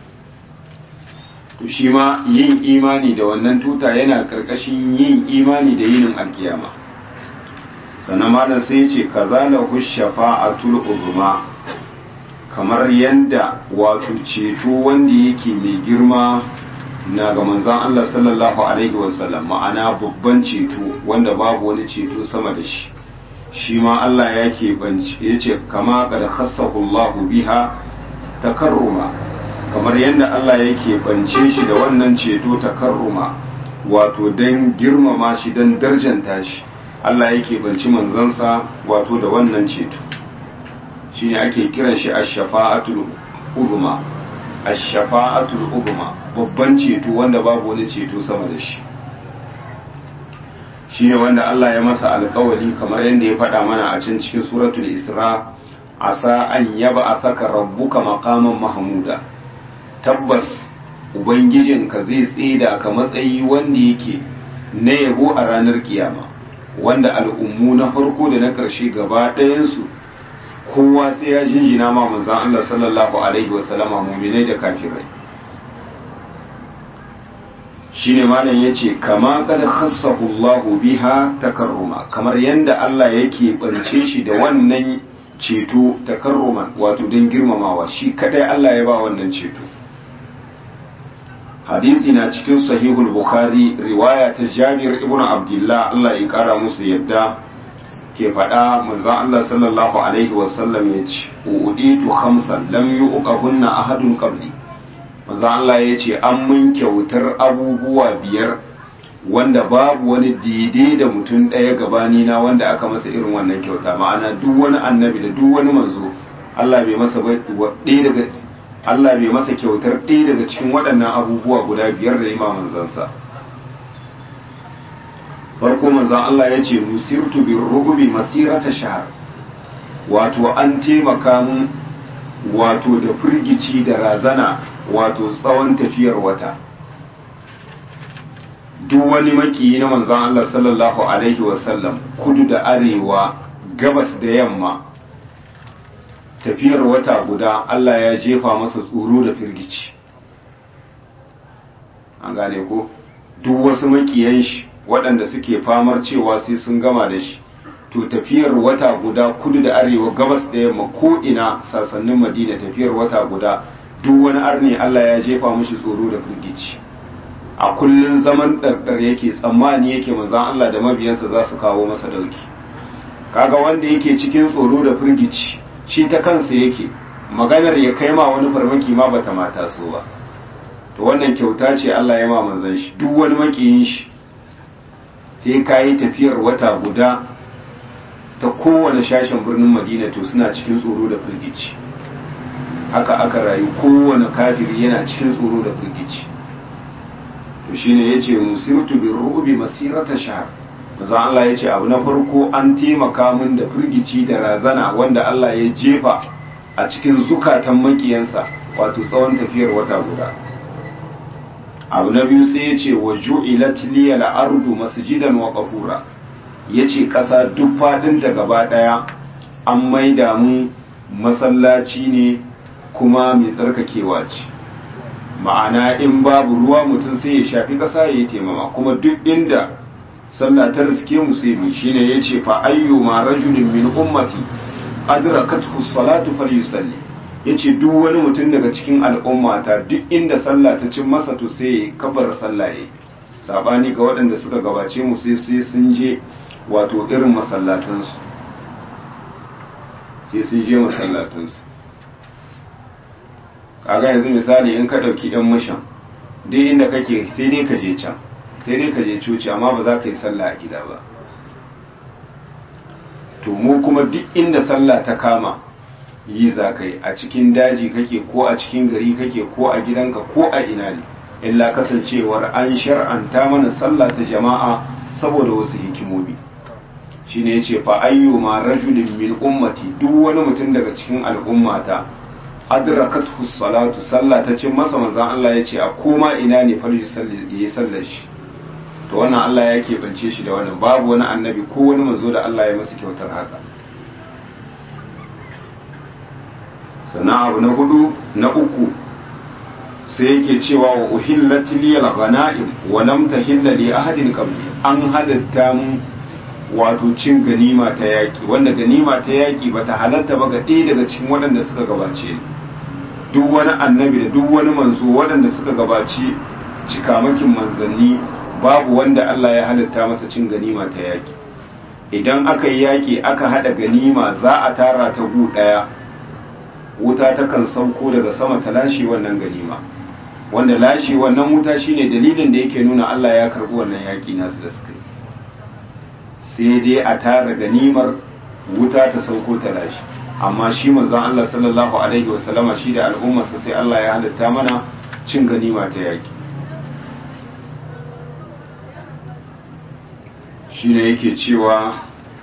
to shi ma yin imani da wannan tuta yana karkashin yin imani da yinin alkiyama sannan malam sai ce kazalahu shafa'atul uzma kamar yadda wato ceto wanda yake mai girma na ga manzon Allah sallallahu alaihi wasallam ma'ana babban ceto wanda babu wani ceto sama da shi shi ma Allah ya keɓance ya ce kama kada khassahu biha takarruma kamar yadda Allah ya keɓance shi da wannan ceto takarruma wato don girmama shi don darjanta shi Allah ya keɓanci manzansa wato da wannan ceto shine ake kiran shi ash-shafa'atul uzma ash-shafa'atul uzma babban ceto wanda babu wani ceto sama da shi shine wanda Allah ya masa alƙawari kamar yadda ya faɗa mana a can cikin suratul Isra asa an yaba asaka rabbuka maqaman mahmuda tabbas ubangijinka zai tsida ka matsayi wanda yake na yabo a ranar kiyama wanda al'ummu na farko da na ƙarshe gaba ɗayansu kowa sai ya jinjina ma manzan Allah sallallahu alaihi wasallama muminai da kafirai shine malam yace kama kad khassahu Allah biha takarruma kamar yanda Allah yake bance shi da wannan ceto takarruman wato don girmamawa shi kadai Allah ya ba wannan ceto hadisi na cikin sahihul bukhari riwaya ta Jabir ibn Abdullah Allah ya kara musu yadda ke faɗa manzon Allah sallallahu alaihi wasallam ya ce uditu khamsan lam yuqahunna ahadun qabli manzon Allah ya ce an mun kyautar abubuwa biyar wanda babu wani daidai da mutum ɗaya gabani na wanda aka masa irin wannan kyauta ma'ana duk wani annabi da duk wani manzo Allah bai masa ɗaya daga Allah bai masa kyautar ɗaya daga cikin waɗannan abubuwa guda biyar da ima manzansa farko manzon Allah ya ce nusirtu bin rugubi masirata shahar wato an taimaka mun wato da firgici da razana wato tsawon tafiyar wata duk wani makiyi na manzon Allah sallallahu alaihi wasallam kudu da arewa gabas da yamma tafiyar wata guda Allah ya jefa masa tsoro da firgici an gane ko duk wasu makiyan shi waɗanda suke famar cewa sai sun gama da shi to tafiyar wata guda kudu da arewa gabas da yamma ko ina sasannin madina tafiyar wata guda duk wani arni Allah ya jefa mushi tsoro da firgici a kullun zaman ɗarɗar yake tsammani yake manzan Allah da mabiyansa za su kawo masa dauki kaga wanda yake cikin tsoro da firgici shi ta kansa yake maganar ya kai ma wani farmaki ma bata mata so ba to wannan kyauta ce Allah ya ma manzan shi duk wani makiyin shi sai ka yi tafiyar wata guda ta kowane shashin birnin madina to suna cikin tsoro da firgici haka aka rayu kowane kafiri yana cikin tsoro da firgici to shine yace musirtu bir ru'bi masirata shahr maza Allah yace abu na farko an taimaka min da firgici da razana wanda Allah ya jefa a cikin zukatan makiyansa wato tsawon tafiyar wata guda abu na biyu sai yace wa ju'ilat liyal ardu masjidan wa qahura yace kasa duk fadin da gaba daya an maida mu masallaci ne kuma mai tsarkakewa ce ma'ana in babu ruwa mutum sai ya shafi ƙasa ya yi taimama kuma duk inda sallah ta riske mu sai mu shine yace fa ayyu ma rajulin min ummati adrakathu salatu falyusalli yace duk wani mutum daga cikin al'ummata duk inda sallah ta cin masa to sai ya kabbara sallah yayi sabani ga waɗanda suka gabace mu sai sai sun je wato irin masallatansu sai sun je masallatansu kaga yanzu misali in ka ɗauki ɗan mushan duk inda kake sai dai ka je can sai dai ka je coci amma ba za ka yi sallah a gida ba to mu kuma duk inda sallah ta kama yi za ka yi a cikin daji kake ko a cikin gari kake ko a gidanka ko a ina ne illa kasancewar an shar'anta mana sallah ta jama'a saboda wasu hikimomi shine yace fa ayyuma rajulin min ummati duk wani mutum daga cikin al'ummata adrakathu salatu sallah ta cin masa manzon Allah yace a koma ina ne fa yi sallar shi to wannan Allah ya keɓance shi da wannan babu wani annabi ko wani manzo da Allah ya masa kyautar haka sannan abu na hudu na uku sai yake cewa wa uhillat liyal ghanaim wa lam tahilla li ahadin qabli an halatta mu wato cin ganima ta yaki wanda ganima ta yaki bata halatta ba ga ɗaya daga cikin waɗanda suka gabace ni duk wani annabi da duk wani manzo waɗanda suka gabaci cikamakin manzanni babu wanda Allah ya halatta masa cin ganima ta yaki idan aka yi yaki aka hada ganima za a tara ta gu daya wuta takan sauko daga sama ta lashe wannan ganima wanda lashe wannan wuta shine dalilin da yake nuna Allah ya karbi wannan yaki nasu da suka yi sai dai a tara ganimar wuta ta sauko ta lashe amma shi manzon Allah sallallahu alaihi wasallama shi da al'ummarsa sai Allah ya halitta mana cin ganima ta yaki shi ne yake cewa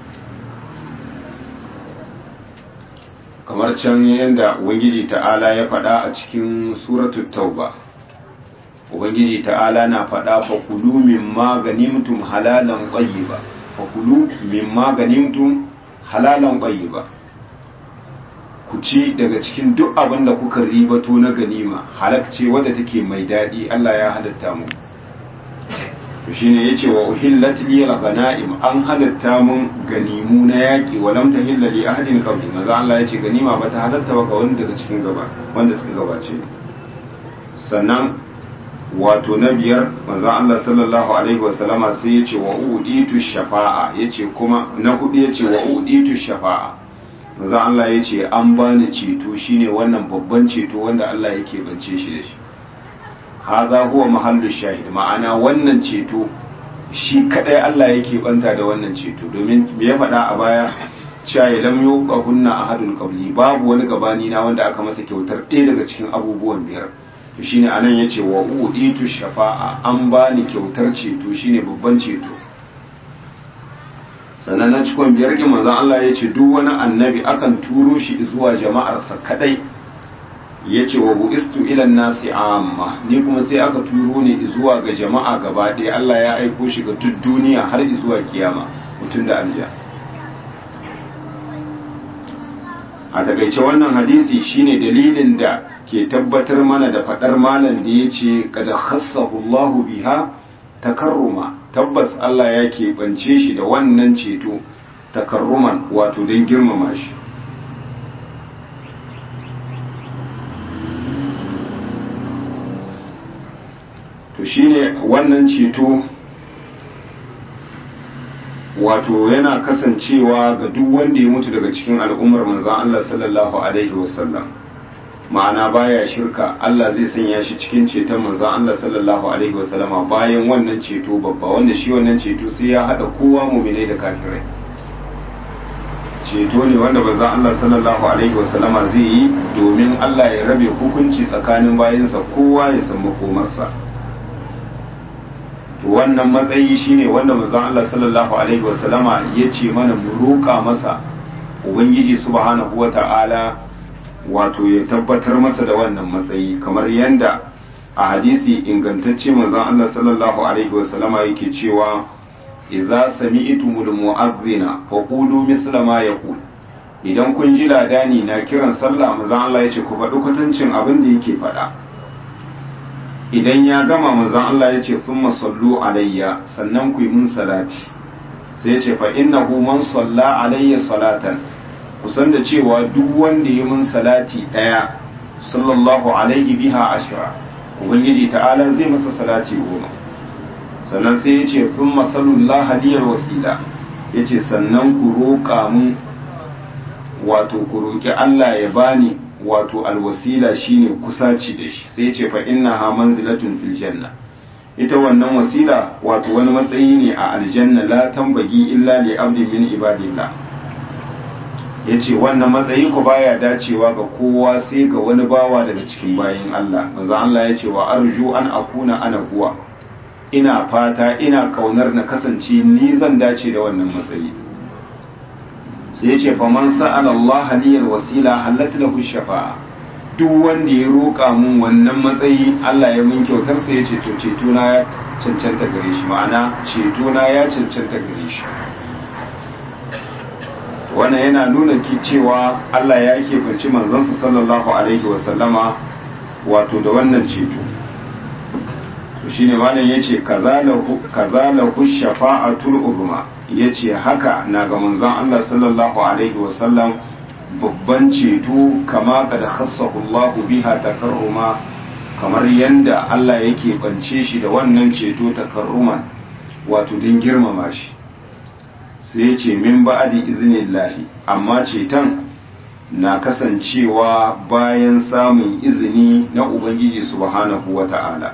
kamar can yadda ubangiji ta'ala ya faɗa a cikin suratul tauba ubangiji ta'ala na faɗa fakulu mimma ganimtum halalan tayyiba fakulu mimma ganimtum halalan tayyiba ku ci daga cikin duk abin da kuka ribato na ganima halakce wadda take mai daɗi Allah ya halatta mu to shine yace wa uhillat li al-ghanaim an halatta mun ganimu na yaki wa lam tahilla li ahadin qabli maza Allah yace ganima ba ta halatta ba ga wanda daga cikin gaba wanda suka gabace sannan wato na biyar manzon Allah sallallahu alaihi wa sallama sai yace wa uditu shafa'a yace kuma na hudu yace wa uditu shafa'a manzon Allah yace an bani ceto shine wannan babban ceto wanda Allah yake bance shi da shi haza huwa mahallu shahid ma'ana wannan ceto shi kadai Allah yake banta da wannan ceto domin me ya faɗa a baya cewa ya lam yuqahunna ahadun qabli babu wani gabani na wanda aka masa kyautar ɗaya daga cikin abubuwan biyar to shine anan yace wa uditu shafa'a an bani kyautar ceto shine babban ceto sannan na cikon biyar ki manzon Allah yace duk wani annabi akan turo shi zuwa jama'arsa kadai ya ce wa bu'istu ilan nasi amma ni kuma sai aka turo ni zuwa ga jama'a gaba ɗaya Allah ya aiko shi ga duk duniya har zuwa kiyama mutum da alja a takaice wannan hadisi shine dalilin da ke tabbatar mana da faɗar malam da ya ce kada khassahu Allahu biha takarruma tabbas Allah ya keɓance shi da wannan ceto takarruman wato don girmama shi to shine wannan ceto wato yana kasancewa ga duk wanda ya mutu daga cikin al'ummar manzan Allah sallallahu alaihi wasallam ma'ana baya shirka Allah zai sanya shi cikin ceton manzan Allah sallallahu alaihi wasallama bayan wannan ceto babba wanda shi wannan ceto sai ya hada kowa muminai da kafirai ceto ne wanda manzan Allah sallallahu alaihi wasallama zai yi domin Allah ya rabe hukunci tsakanin bayansa kowa ya san makomarsa to wannan matsayi shine wanda manzon Allah sallallahu alaihi wasallama yace mana mu roƙa masa ubangiji subhanahu wata'ala wato ya tabbatar masa da wannan matsayi kamar yanda a hadisi ingantacce manzon Allah sallallahu alaihi wasallama yake cewa idza sami'tumul mu'adhdhina faqulu misla ma yaqul idan kun ji ladani na kiran sallah manzon Allah yace ku faɗi kwatancin abin da yake faɗa idan ya gama manzon Allah ya ce sun sallu alayya sannan ku yi mun salati sai ya ce fa innahu man salla alayya salatan kusan da cewa duk wanda ya mun salati daya sallallahu alaihi biha ashra ubangiji ta'ala zai masa salati goma sannan sai ya ce sun masalullah liyar wasila ya ce sannan ku roƙa mun wato ku roƙi Allah ya bani wato alwasila shine kusaci da shi sai ce fa innaha manzilatun fil janna ita wannan wasila wato wani matsayi ne a aljanna la tambagi illa li abdin min ibadillah yace wannan matsayi ko baya dacewa ga kowa sai ga wani bawa daga cikin bayin Allah manzo Allah yace wa arju an akuna ana huwa ina fata ina kaunar na kasance ni zan dace da wannan matsayi sai ya ce faman sa'ala Allah liyal wasila halatta lahu shafa'a duk wanda ya roƙa mun wannan matsayi Allah ya mun kyautar sai ya ce to ceto na ya cancanta gare shi ma'ana ceto na ya cancanta gare shi wannan yana nuna ki cewa Allah ya keɓanci manzansa sallallahu alaihi wasallama wato da wannan ceto to shine malam yace kazalahu kazalahu shafa'atul uzma ya ce haka na ga manzon Allah sallallahu Alaihi wasallam babban ceto kama ka da Allahu biha takarruma kamar yadda Allah yake bance shi da wannan ceto takarruman wato din girmama shi sai ya ce min ba'adi iznillahi amma ceton na kasancewa bayan samun izini na Ubangiji subhanahu wa ta'ala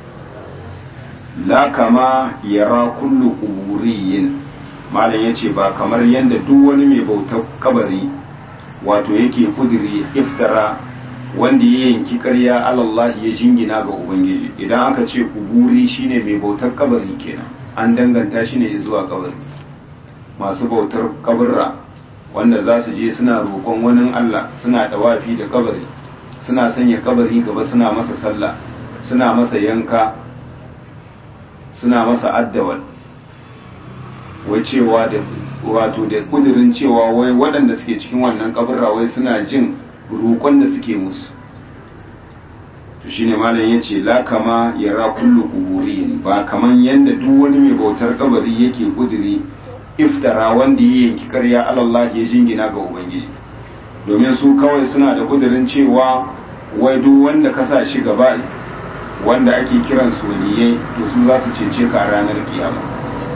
la kama yara kullu kuburiyin malam ya ce ba kamar yadda duk wani mai bautar kabari wato yake kudiri iftara wanda ya yanki ƙarya alallahi ya jingina ga ubangiji idan aka ce kuburi shine mai bautar kabari kenan an danganta shi ne zuwa kabari masu bautar kabarra wanda za su je suna roƙon wani Allah suna dawafi da kabari suna sanya kabari gaba suna masa sallah suna masa yanka suna masa addawal wai cewa da wato da kudirin cewa wai waɗanda suke cikin wannan kabarra wai suna jin roƙon da suke musu to shine malam yace la kama yara kullu quburin ba kaman yanda duk wani mai bautar kabari yake kudiri iftara wanda ya yanki ƙarya Allah ya jingina ga ubangiji domin su kawai suna da kudirin cewa wai duk wanda ka sa shi gaba wanda ake kiran su waliyai to su za su cece ka a ranar kiyama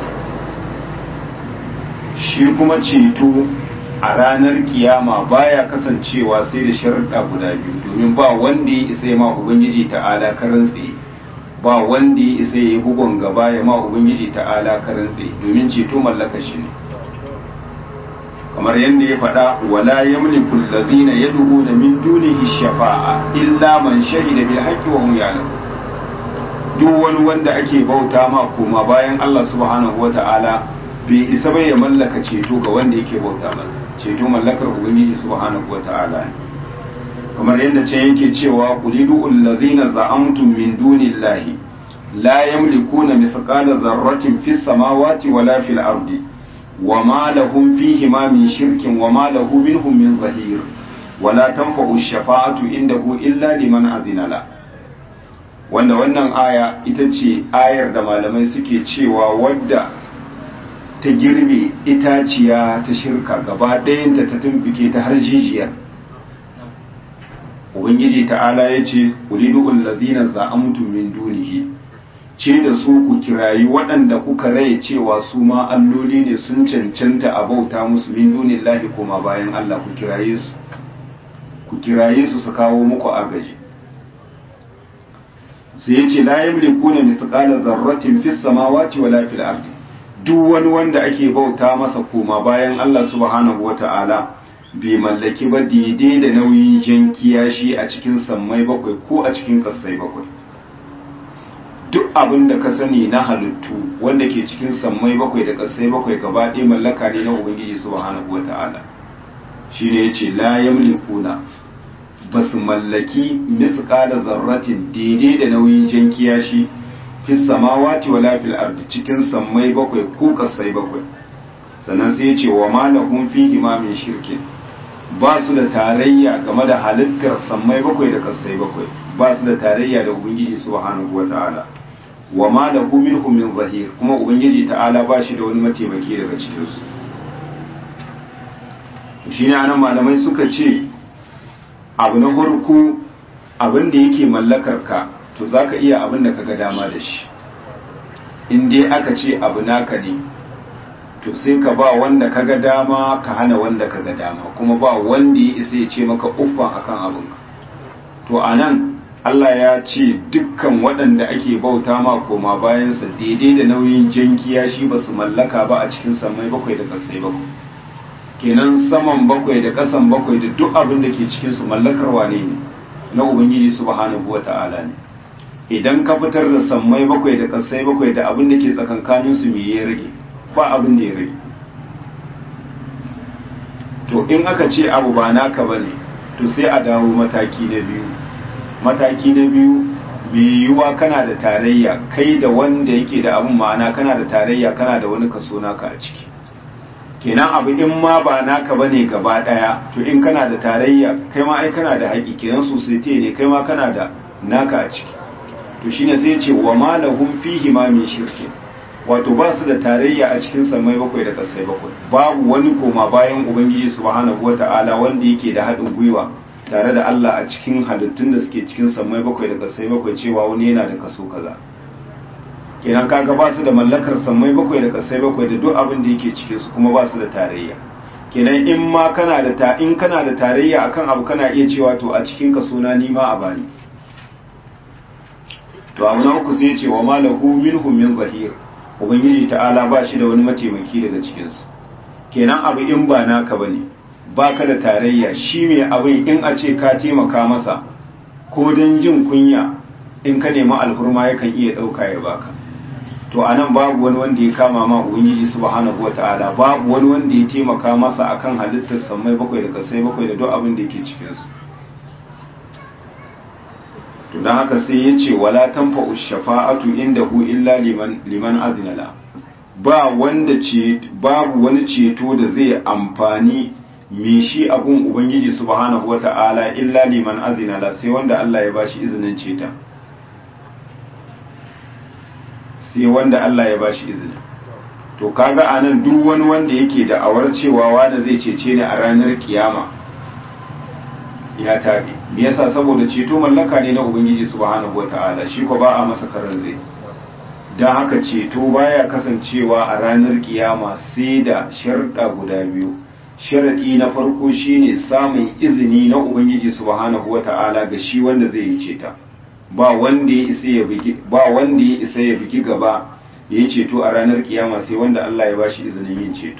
shi kuma ceto a ranar kiyama baya kasancewa sai da sharuɗa guda biyu domin ba wanda ya isa ma ubangiji ta'ala karan tsaye ba wanda ya isa ya yi bugon gaba ya ma ubangiji ta'ala karan tsaye domin ceto mallaka shi ne kamar yadda ya faɗa wala yamliku alladhina yad'una min dunihi shafa'a illa man shahida bil haqqi wa hum ya'lamun duk wani wanda ake bauta ma koma bayan Allah subhanahu wata'ala bai isa bai ya mallaka ceto ga wanda yake bauta masa ceto mallakar ubangiji subhanahu wata'ala ne kamar yadda ce yake cewa qulidu allazina za'amtum min dunillahi la yamlikuna mithqala dharratin fis samawati wala fil ardi wama lahum fihi ma min shirkin wama lahu minhum min zahir wala tanfa'u ash-shafa'atu indahu illa liman azina la wanda wannan aya ita ce ayar da malamai suke cewa wadda ta girbe itaciya ta shirka gaba ɗayanta ta tumbuke ta har jijiyar ubangiji ta'ala ya ce ulidu allazina za'amtu min dunihi ce da su ku kirayi waɗanda kuka rai cewa su ma alloli ne sun cancanta a bauta musu min dunillahi kuma bayan Allah ku kiraye su ku kiraye su su kawo muku agaji sai ya ce la yamlikuna mithqala dharratin fis samawati wala fil ardi duk wani wanda ake bauta masa koma bayan Allah subhanahu wata'ala bai mallaki ba daidai da nauyin jan kiyashi a cikin sammai bakwai ko a cikin kasai bakwai duk abin da ka sani na halittu wanda ke cikin sammai bakwai da kasai bakwai gaba ɗaya mallaka ne na ubangiji subhanahu wata'ala shine yace la yamlikuna ba su mallaki misqala zarratin daidai da nauyin jan kiyashi fis samawati wala fil ardi cikin sammai bakwai ko kasai bakwai sannan sai ce wa ma lahum fihi ma min shirkin ba su da tarayya game da halittar sammai bakwai da kasai bakwai ba su da tarayya da ubangiji subhanahu wata'ala wa ma lahu minhum min zahir kuma ubangiji ta'ala ba shi da wani mataimaki daga cikin su shine anan malamai suka ce abu na farko abin da yake mallakar ka to za ka iya abin da ka ga dama da shi in dai aka ce abu naka ne to sai ka ba wanda ka ga dama ka hana wanda ka ga dama kuma ba wanda ya isa ya ce maka uffan akan abin to a nan Allah ya ce dukkan waɗanda ake bauta ma koma bayansa daidai da nauyin jankiya shi ba su mallaka ba a cikin samai bakwai da ƙasai bakwai kenan saman bakwai da ƙasan bakwai da duk abin da ke cikinsu mallakar wane ne na ubangiji subhanahu wa ta'ala ne idan ka fitar da sammai bakwai da ƙasai bakwai da abin da ke tsakankanin su me ya rage ba abin da ya rage to in aka ce abu ba naka bane to sai a dawo mataki na biyu mataki na biyu yiwuwa kana da tarayya kai da wanda yake da abin ma'ana kana da tarayya kana da wani kaso naka a ciki kenan abu in ma ba naka bane gaba daya to in kana da tarayya kai ma ai kana da haƙi kenan society ne kai ma kana da naka a ciki to shine sai ce wa ma lahum fihi ma min shirki wato ba su da tarayya a cikin samai bakwai da kasai bakwai babu wani koma bayan ubangiji subhanahu wata'ala wanda yake da haɗin gwiwa tare da Allah a cikin halittun da suke cikin samai bakwai da kasai bakwai cewa wani yana da kaso kaza kenan kaga ba su da mallakar samai bakwai da kasai bakwai da duk abin da yake cikin su kuma ba su da tarayya kenan in ma kana da ta in kana da tarayya akan abu kana iya cewa to a cikin kaso na ni ma a bani to abu na uku sai ce wa malahu minhum min zahir ubangiji ta'ala ba shi da wani mataimaki daga cikin su kenan abu in ba naka bane baka da tarayya shi mai abin in a ce ka taimaka masa ko don jin kunya in ka nemi alhurma yakan iya ɗauka ya baka to a nan babu wani wanda ya kama ma ubangiji subhanahu wata'ala babu wani wanda ya taimaka masa akan halittar sammai bakwai da kasai bakwai da duk abin da yake cikinsu to don haka sai ya ce wala tanfa'u shafa'atu indahu illa liman liman azinala ba wanda ce babu wani ceto da zai amfani me shi abun ubangiji subhanahu wata'ala illa liman azinala sai wanda Allah ya bashi izinin ceta sai wanda Allah ya bashi izini to kaga anan duk wani wanda yake da awar cewa wanda zai cece ni a ranar kiyama ya tabe me yasa saboda ceto mallaka ne na ubangiji subhanahu wataala shi ko ba a masa karan zai dan haka ceto baya kasancewa a ranar kiyama sai da sharda guda biyu sharadi na farko shine samun izini na ubangiji subhanahu wataala ga shi wanda zai yi ceta ba wanda ya isa ya bigi ba wanda ya isa ya bigi gaba ya yi ceto a ranar kiyama sai wanda Allah ya bashi izinin yin ceto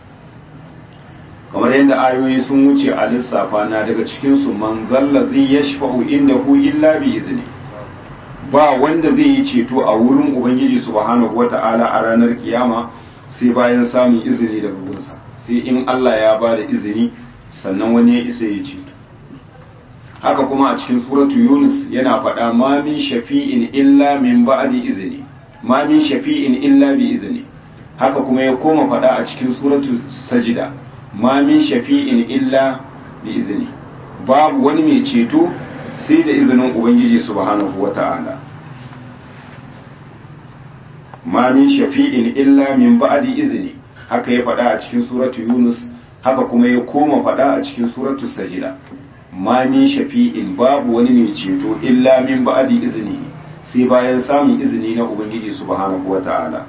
kamar yadda ayoyi sun wuce a lissafa na daga cikin su man zalla zai yashfa'u indahu illa bi izni ba wanda zai yi ceto a wurin ubangiji subhanahu wata'ala a ranar kiyama sai bayan samun izini daga gunsa sai in Allah ya ba da izini sannan wani ya isa ya ceto haka kuma a cikin suratu yunus yana faɗa ma min shafi'in illa min ba'di izini ma min shafi'in illa bi izini haka kuma ya koma faɗa a cikin suratu sajida ma min shafi'in illa bi izini babu wani mai ceto sai da izinin ubangiji subhanahu wata'ala ma min shafi'in illa min ba'di izini haka ya faɗa a cikin suratu yunus haka kuma ya koma faɗa a cikin suratu sajida ma min shafi'in babu wani mai ceto illa min ba'di iznihi sai bayan samun izini na ubangiji subhanahu wata'ala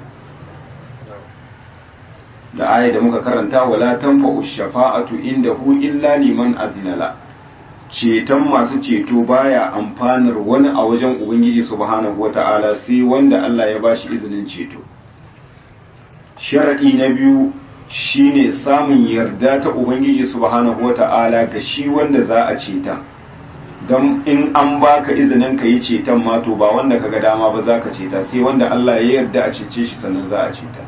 da aya da muka karanta wala tanfa'u shafa'atu indahu illa liman adnala ceton masu ceto baya amfanar wani a wajen ubangiji subhanahu wata'ala sai wanda Allah ya bashi izinin ceto sharadi na biyu shine samun yarda ta ubangiji subhanahu wata'ala ga shi wanda za a ceta don in an baka izinin ka yi ceton ma to ba wanda kaga dama ba za ka ceta sai wanda Allah ya yarda a cece shi sannan za a ceta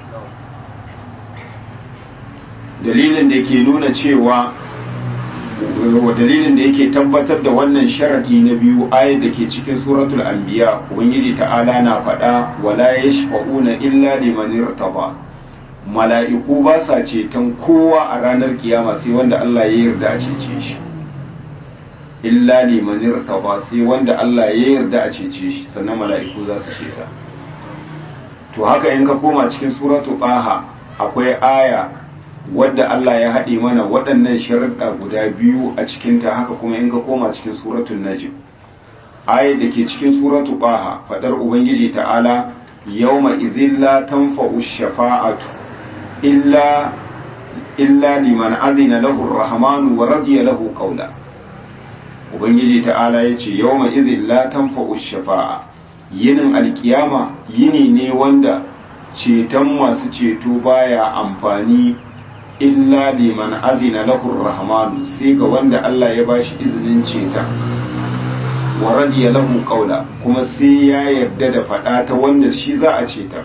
dalilin da ke nuna cewa dalilin da yake tabbatar da wannan sharadi na biyu ayat da ke cikin suratul anbiya ubangiji ta'ala na faɗa wala yashfa'una illa liman irtaba mala'iku ba sa ceton kowa a ranar kiyama sai wanda Allah ya yarda a cece shi illa liman irtaba sai wanda Allah ya yarda a cece shi sannan mala'iku za su ceta to haka in ka koma cikin suratu taha akwai aya wadda Allah ya haɗe mana waɗannan sharuɗa guda biyu a cikinta haka kuma in ka koma cikin suratul najm ayat da ke cikin suratu taha fadar ubangiji ta'ala yawma idhil la tanfa'u shafa'atu illa illa liman azina lahu ar-rahman wa radiya lahu qawla ubangiji ta'ala yace yawma idhil la tanfa'u shafa'a yinin alkiyama yini ne wanda ceton masu ceto baya amfani illa liman azina lahu ar-rahman sai ga wanda Allah ya bashi izinin ceta wa radiya lahu qawla kuma sai ya yarda da fada ta wanda shi za a ceta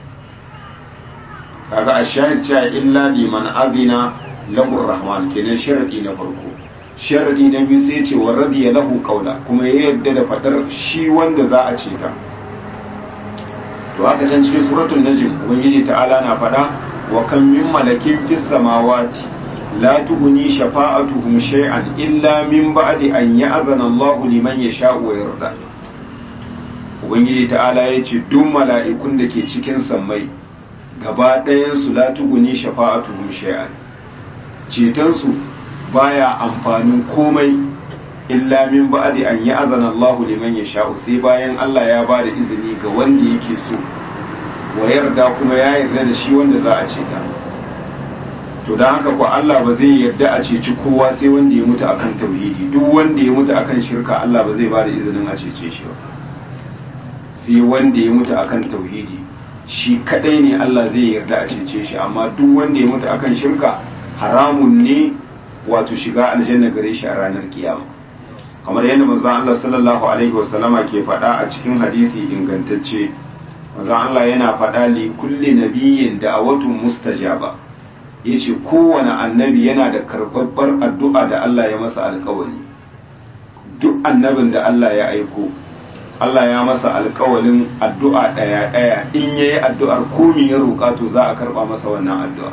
kaga a shahid cewa illa liman azina lahu rahman kenan sharadi na farko sharadi na biyu sai ce wa radiya lahu qawla kuma ya yarda da fadar shi wanda za a ce ta to haka can cikin suratul najm ubangiji ta'ala na fada wa kam min malakin fis samawati la tughni shafa'atuhum shay'an illa min ba'di an ya'zana Allahu liman yasha'u wa yarda ubangiji ta'ala ya ce duk mala'ikun da ke cikin sammai gaba ɗayansu la tuguni shafa'atuhum shay'an cetonsu baya amfanin komai illa min ba'di an ya'zana Allahu liman yasha'u sai bayan Allah ya ba da izini ga wanda yake so wa yarda kuma ya yarda da shi wanda za a ceta to dan haka ko Allah ba zai yarda a ceci kowa sai wanda ya mutu akan tauhidi duk wanda ya mutu akan shirka Allah ba zai ba da izinin a cece shi ba sai wanda ya mutu akan tauhidi shi kadai ne Allah zai yarda a cece shi amma duk wanda ya mutu akan shirka haramun ne wato shiga aljanna gare shi a ranar kiyama kamar yadda manzon Allah sallallahu alaihi wasallama ke faɗa a cikin hadisi ingantacce manzon Allah yana faɗa li kulli nabiyyin da'awatun mustajaba yace kowane annabi yana da karɓaɓɓar addu'a da Allah ya masa alƙawari duk annabin da Allah ya aiko Allah ya masa alƙawarin addu'a ɗaya ɗaya in yayi addu'ar komi ya roƙa to za a karɓa masa wannan addu'a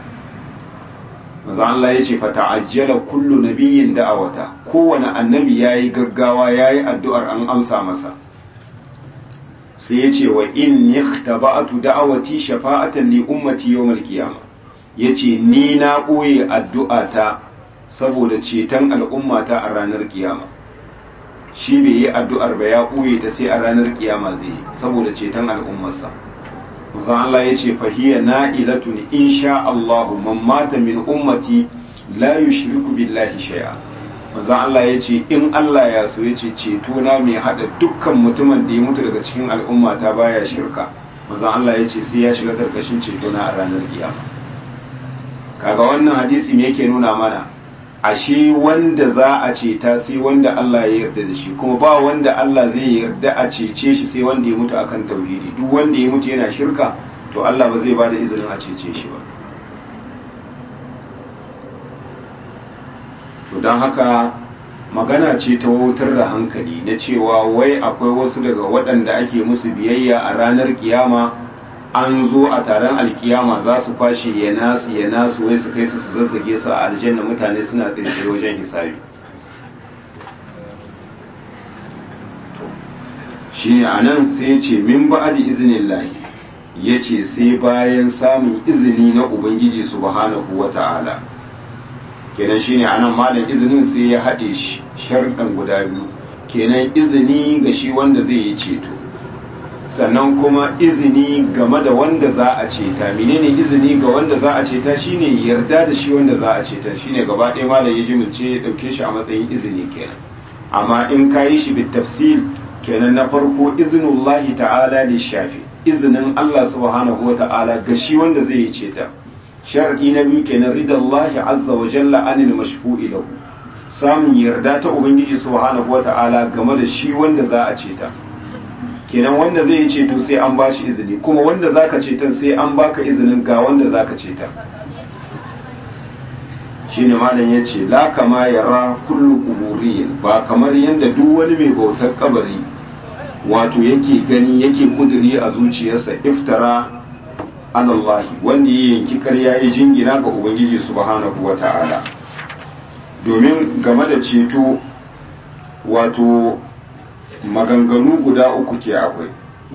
maza Allah ya ce fata'ajjala kullu nabiyyin da'awata kowane annabi yayi gaggawa yayi addu'ar an amsa masa sai ya ce wa in ikhtaba'tu da'awati shafa'atan li ummati yawmal qiyamah yace ni na ɓoye addu'ata saboda ceton al'ummata a ranar kiyama shi bai yi addu'ar ba ya ɓoye ta sai a ranar kiyama zai yi saboda ceton al'ummarsa manzon Allah ya ce fahiya na'ilatun insha Allah man mata min ummati la yushriku billahi shay'a manzon Allah ya ce in Allah ya so ya ce ceto na mai hada dukkan mutumin da ya mutu daga cikin al'umma ta baya shirka manzon Allah ya ce sai ya shiga karkashin ceto na a ranar kiyama kaga wannan hadisi me yake nuna mana ashe wanda za a ceta sai wanda Allah ya yarda da shi kuma ba wanda Allah zai yarda a cece shi sai wanda ya mutu akan tauhidi duk wanda ya mutu yana shirka to Allah ba zai bada izinin a cece shi ba to don haka magana ce ta wutar da hankali na cewa wai akwai wasu daga waɗanda ake musu biyayya a ranar kiyama an zo a taron alkiyama za su kwashe ya nasu ya nasu wai su kai su su zazzage su a aljanna mutane suna tsaye wajen hisabi shi ne a nan sai ya ce min ba'adi izinin lahi ya ce sai bayan samun izini na ubangiji subhanahu wa ta'ala kenan shi ne a nan malam izinin sai ya haɗe shi sharɗan guda biyu kenan izini ga shi wanda zai yi ceto sannan kuma izini game da wanda za a ceta menene izini ga wanda za a ceta shine yarda da shi wanda za a ceta shine gaba ɗaya malam ya jimilce ya ɗauke shi a matsayin izini kenan amma in ka yi shi bit tafsil kenan na farko izinullahi ta'ala da shafi izinin Allah subhanahu wa ta'ala ga shi wanda zai yi ceta sharadi na biyu kenan ridallahi azza wa jalla anil mashfu'i lahu samun yarda ta ubangiji subhanahu wa ta'ala game da shi wanda za a ceta kenan wanda zai yi ceto sai an ba shi izini kuma wanda zaka ceton sai an baka izinin ga wanda zaka ceta shine malam ya ce la kama yara kullu kuburiyin ba kamar yadda duk wani mai bautar kabari wato yake gani yake kuduri a zuciyarsa iftara alallahi wanda ya yanki karya ya jingina ga ubangiji subhanahu wa ta'ala domin game da ceto wato maganganu guda uku ke akwai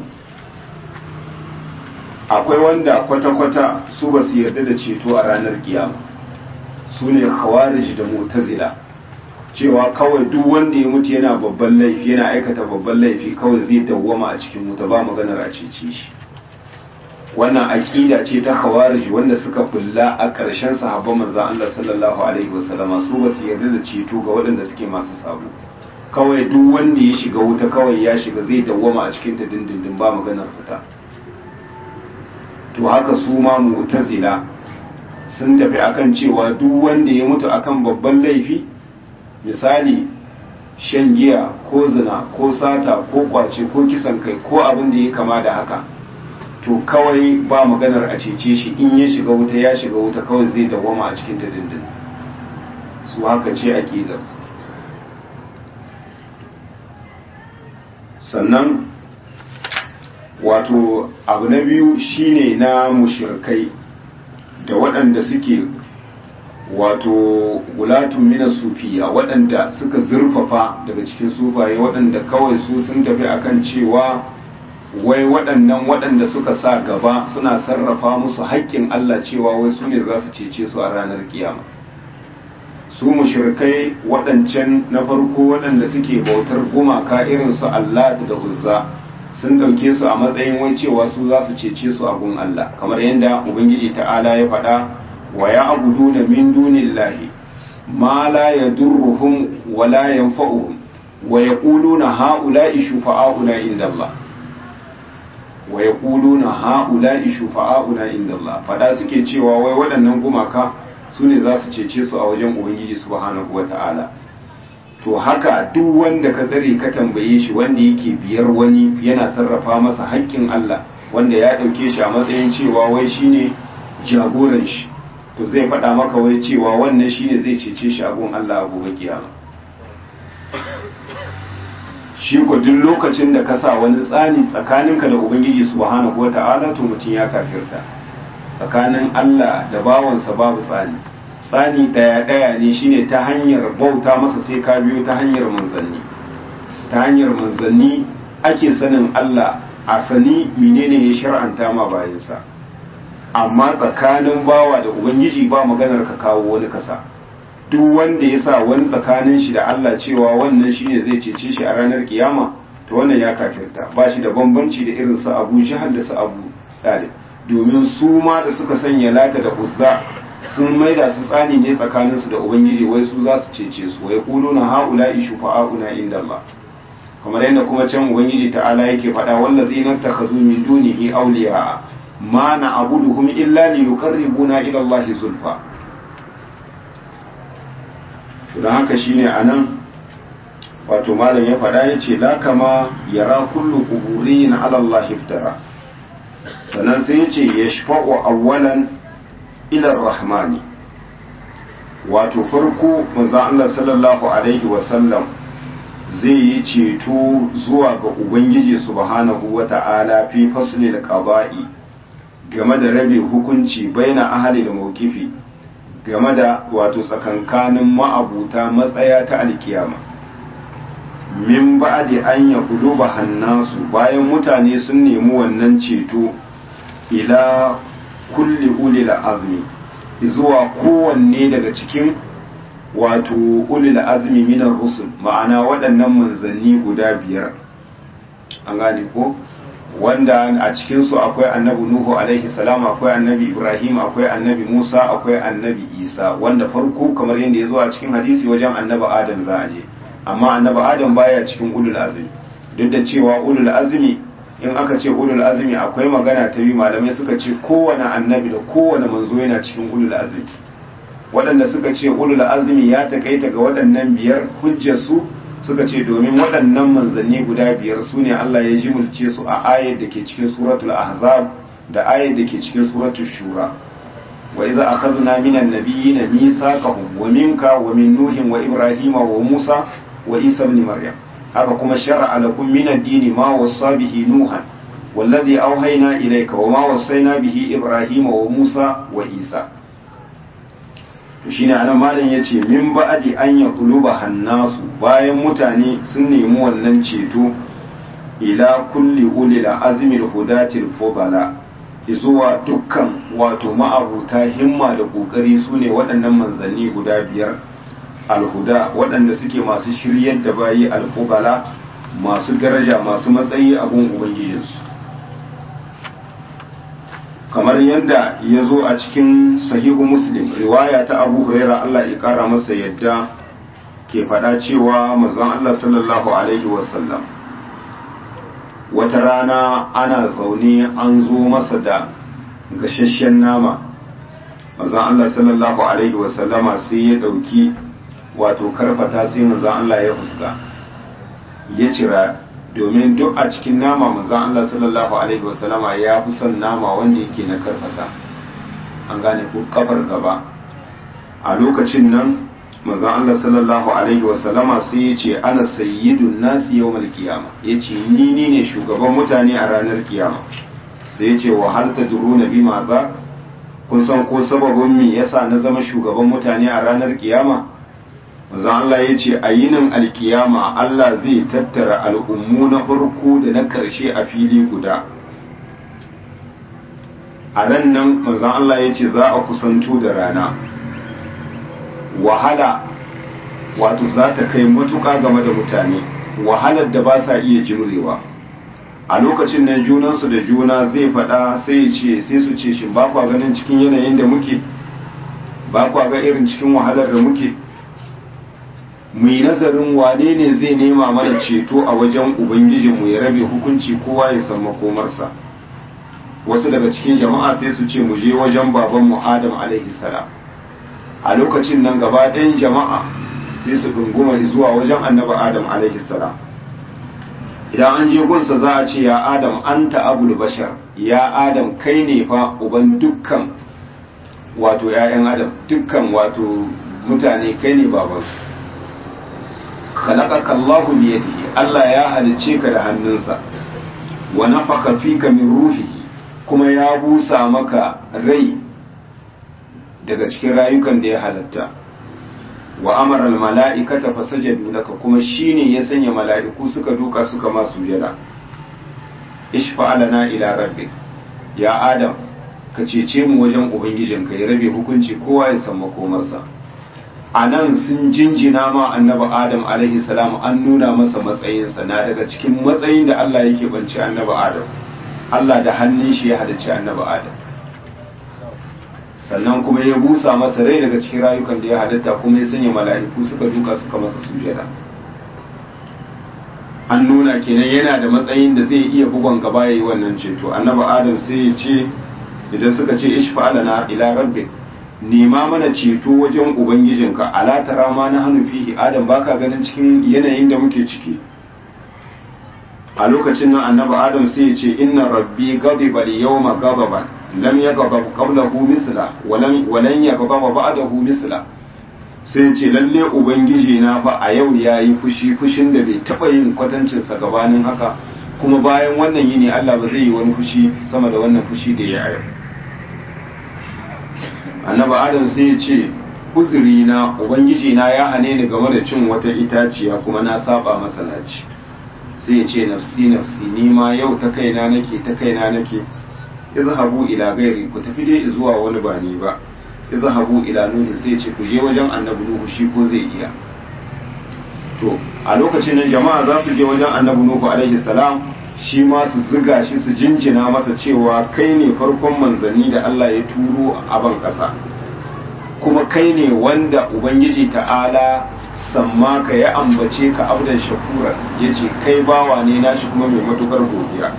akwai wanda kwata-kwata su ba su yarda da ceto a ranar kiyama su ne khawarij da mutazila cewa kawai duk wanda ya mutu yana babban laifi yana aikata babban laifi kawai zai dawwama a cikin wuta ba maganar a cece shi wannan aqida ce ta khawarij wanda suka fulla a ƙarshen sahabban manzon Allah sallallahu alaihi wasallama su ba su yarda da ceto ga waɗanda suke masu sabo kawai duk wanda ya shiga wuta kawai ya shiga zai dawwama a cikin ta dindindin ba maganar fita to haka su ma mu'tazila sun tafi akan cewa duk wanda ya mutu akan babban laifi misali shan giya ko zina ko sata ko kwace ko kisan kai ko abin da ya kama da haka to kawai ba maganar a cece shi in ya shiga wuta ya shiga wuta kawai zai dawwama a cikin ta dindin su haka ce aqidar sannan wato abu na biyu shine na mushirkai da waɗanda suke wato gulatun mina sufiya waɗanda suka zurfafa daga cikin sufaye waɗanda kawai su sun tafi akan cewa wai waɗannan waɗanda suka sa gaba suna sarrafa musu haƙƙin Allah cewa wai su ne za su cece su a ranar kiyama su mushrikai waɗancan na farko waɗanda suke bautar gumaka irin su Allah da Uzza sun ɗauke su a matsayin wai cewa su za su cece su a gun Allah kamar yadda ubangiji ta'ala ya faɗa wa ya abuduna min dunillahi ma la yadurruhum wa la yanfa'uhum wa yaquluna ha'ula'i shufa'auna inda Allah wa yaquluna ha'ula'i shufa'auna inda Allah fada suke cewa wai waɗannan gumaka su ne za su cece su a wajen ubangiji subhanahu wata'ala to haka duk wanda ka tsare ka tambaye shi wanda yake biyar wani yana sarrafa masa haƙƙin Allah wanda ya ɗauke shi a matsayin cewa wai shine jagoran shi to zai faɗa maka wai cewa wannan shine zai cece shi a gun Allah a gobe kiyama shi ko duk lokacin da ka sa wani tsani tsakaninka da ubangiji subhanahu wata'ala to mutum ya kafirta tsakanin Allah da bawansa babu tsani tsani daya daya ne shine ta hanyar bauta masa sai ka biyo ta hanyar manzanni ta hanyar manzanni ake sanin Allah a sani menene ya shar'anta ma bayansa amma tsakanin bawa da ubangiji ba maganar ka kawo wani kasa duk wanda ya sa wani tsakanin shi da Allah cewa wannan shine zai cece shi a ranar kiyama to wannan ya kafirta ba shi da bambanci da irin su Abu Jahal da su Abu Talib domin su ma da suka sanya lata da uzza sun maida su tsani ne tsakanin su da ubangiji wai su za su cece su wai quluna haula'i shufa'auna inda Allah kamar yadda kuma can ubangiji ta'ala yake faɗa wallazina takhazu min dunihi awliya ma na'buduhum illa liyuqarribuna ila Allah zulfa don haka shine a nan wato malam ya faɗa ya ce la kama yara kullu kuburi na alallah iftara sannan sai ya ce ya shafa'u awwalan ilar rahmani wato farko manzan Allah sallallahu alaihi wasallam zai yi ceto zuwa ga ubangiji subhanahu wa ta'ala fi faslil qada'i game da rabe hukunci baina ahli da mawqifi game da wato tsakankanin ma'abuta matsaya ta alkiyama min ba'di an ya kuluba hannasu bayan mutane sun nemi wannan ceto ila kulli ulil azmi zuwa kowanne daga cikin wato ulil azmi minar rusul ma'ana waɗannan manzanni guda biyar an gane ko wanda a cikinsu akwai annabi nuhu alaihi salam akwai annabi ibrahim akwai annabi musa akwai annabi isa wanda farko kamar yadda ya zo a cikin hadisi wajen annabi adam za a je amma annabi adam baya cikin ulul azmi duk da cewa ulul azmi in aka ce ulul azmi akwai magana ta biyu malamai suka ce kowane annabi da kowane manzo yana cikin ulul azmi waɗanda suka ce ulul azmi ya takaita ga waɗannan biyar hujjar su suka ce domin waɗannan manzanni guda biyar su ne Allah ya jimulce su a ayar da ke cikin suratul ahzab da ayar da ke cikin suratul shura wa idza akhadna minan nabiyyina mithaqahum wa minka wa min nuhin wa ibrahima wa musa wa isa ibn maryam haka kuma shar'a lakum min ad-din ma wassa bihi nuhan والذي أوهينا إليك وما وصينا به إبراهيم وموسى وإيسى to shine anan malam yace min ba'di an yaqluba hannasu bayan mutane sun nemi wannan ceto ila kulli ulil azmil hudatil fudala zuwa dukkan wato ma'abuta himma da kokari sune waɗannan manzanni guda biyar alhuda waɗanda suke masu shiryar da bayi alfudala masu daraja masu matsayi a gun ubangijinsu kamar yadda ya zo a cikin sahihu muslim riwaya ta abu huraira Allah ya kara masa yadda ke faɗa cewa mazan Allah sallallahu alaihi wasallam wata rana ana zaune an zo masa da gashashen nama mazan Allah sallallahu alaihi wasallama sai ya ɗauki wato karfata sai mazan Allah ya fuska ya cira domin duk a cikin nama manzan Allah sallallahu alaihi wasallama ya fi son nama wanda yake na karfata an gane ko kafar gaba a lokacin nan manzan Allah sallallahu alaihi wasallama sai ya ce ana sayyidun nasi yawmal qiyama ya ce ni ni ne shugaban mutane a ranar kiyama sai ya ce wa hal tadruna bima za kun san ko sababin me yasa na zama shugaban mutane a ranar kiyama manzo Allah ya ce a yinin alkiyama Allah zai tattara al'ummu na farko da na ƙarshe a fili guda a ran nan manzo Allah ya ce za a kusanto da rana wahala wato za ta kai matuƙa game da mutane wahalar da ba sa iya jimrewa a lokacin nan junansu da juna zai faɗa sai ce sai su ce shi ba kwa ganin cikin yanayin da muke ba kwa ga irin cikin wahalar da muke mu yi nazarin wane ne zai nema mana ceto a wajen ubangijinmu ya rabe hukunci kowa ya san makomarsa wasu daga cikin jama'a sai su ce mu je wajen babanmu adam alaihi salam a lokacin nan gaba ɗayan jama'a sai su ɗunguma zuwa wajen annabi adam alaihi salam idan an je gunsa za a ce ya adam anta abul bashar ya adam kai ne fa uban dukkan wato ‘ya'yan adam dukkan wato mutane kai ne babansu khalaqaka Allahu bi yadihi Allah ya halice ka da hannunsa wa nafaka fika min ruhihi kuma ya busa maka rai daga cikin rayukan da ya halatta wa amara al-mala'ikata fasajadu laka kuma shine ya sanya mala'iku suka duka suka ma sujada ishfa lana ila rabbik ya adam ka cece mu wajen ubangijinka ya rabe hukunci kowa ya san makomarsa a nan sun jinjina ma annabi adam alaihi salam an nuna masa matsayinsa na daga cikin matsayin da Allah yake banci annabi adam Allah da hannun shi ya halicci annabi adam sannan kuma ya busa masa rai daga cikin rayukan da ya halitta kuma ya sanya mala'iku suka duka suka masa sujada an nuna kenan yana da matsayin da zai iya bugon gaba yayi wannan ceto annabi adam sai ya ce idan suka ce ishfa lana ila rabbik nema mana ceto wajen ubangijinka ala tara ma na hannu fihi adam baka ganin cikin yanayin da muke ciki a lokacin nan annabi adam sai ya ce inna rabbi ghadiba al-yawma ghadaban lam yaghdab qablahu misla walan walan yaghdab ba'dahu misla sai ya ce lalle ubangiji na fa a yau yayi fushi fushin da bai taba yin kwatancin sa gabanin haka kuma bayan wannan yini Allah ba zai yi wani fushi sama da wannan fushi da ya yau annabi adam sai ya ce uzuri na ubangiji na ya hane ni game da cin wata itaciya kuma na saba masa naci sai ya ce nafsi nafsi ni ma yau ta kaina nake ta kaina nake izhabu ila gairi ku tafi dai zuwa wani ba ni ba izhabu ila nuhi sai ya ce ku je wajen annabi nuhu shi ko zai iya to a lokacin nan jama'a za su je wajen annabi nuhu alaihi salam shi ma su ziga shi su jinjina masa cewa kai ne farkon manzanni da Allah ya turo a ban ƙasa kuma kai ne wanda ubangiji ta'ala samma ka ya ambace ka abdan shakura ya ce kai bawa ne nashi kuma mai matukar godiya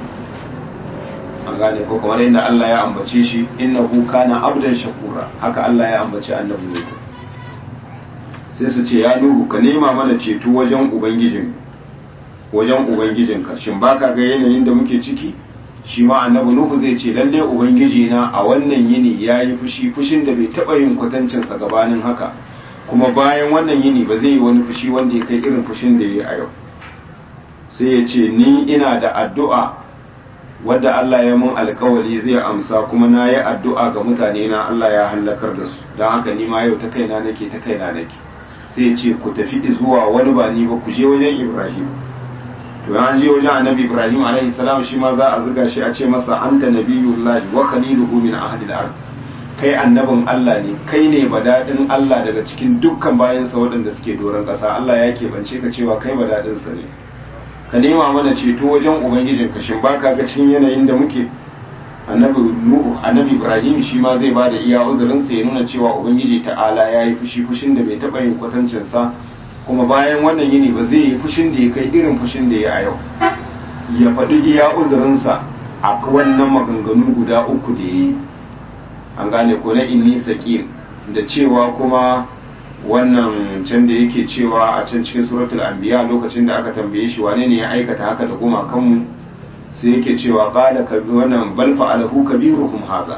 an gane ko kamar yadda Allah ya ambace shi innahu kana abdan shakura haka Allah ya ambace annabi ne sai su ce ya nuhu ka nema mana ceto wajen ubangijin wajen ubangijinka shin baka ga yanayin da muke ciki shi ma annabi nuhu zai ce lalle ubangiji na a wannan yini yayi fushi fushin da bai taba yin kwatancin sa gabanin haka kuma bayan wannan yini ba zai yi wani fushi wanda ya kai irin fushin da yayi a yau sai ya ce ni ina da addu'a wadda Allah ya mun alkawari zai amsa kuma na yi addu'a ga mutane na Allah ya hallakar da su don haka ni ma yau ta kaina nake ta kaina nake sai ya ce ku tafi zuwa wani ba ni ba ku je wajen Ibrahim to an je wajen annabi ibrahim alaihi salam shi ma za a zuga shi a ce masa anta nabiyullahi wa khaliluhu min ahli al-ard kai annabin Allah ne kai ne badadin Allah daga cikin dukkan bayansa waɗanda suke doron ƙasa Allah ya keɓance ka cewa kai badadin sa ne ka nema mana ceto wajen ubangijin ka shin baka ga cikin yanayin da muke annabi nuhu annabi ibrahim shi ma zai bada iya uzurin sa ya nuna cewa ubangiji ta'ala ya yi fushi fushin da bai taɓa yin kwatancin sa kuma bayan wannan yini ba zai yi fushin da ya kai irin fushin da ya a yau ya faɗi iya uzurinsa a wannan maganganu guda uku da ya yi an gane ko na inni saƙir da cewa kuma wannan can da yake cewa a can cikin suratul anbiya lokacin da aka tambaye shi wane ne ya aikata haka da gumakanmu sai yake cewa qala ka wannan bal fa'alahu kabiruhum hadha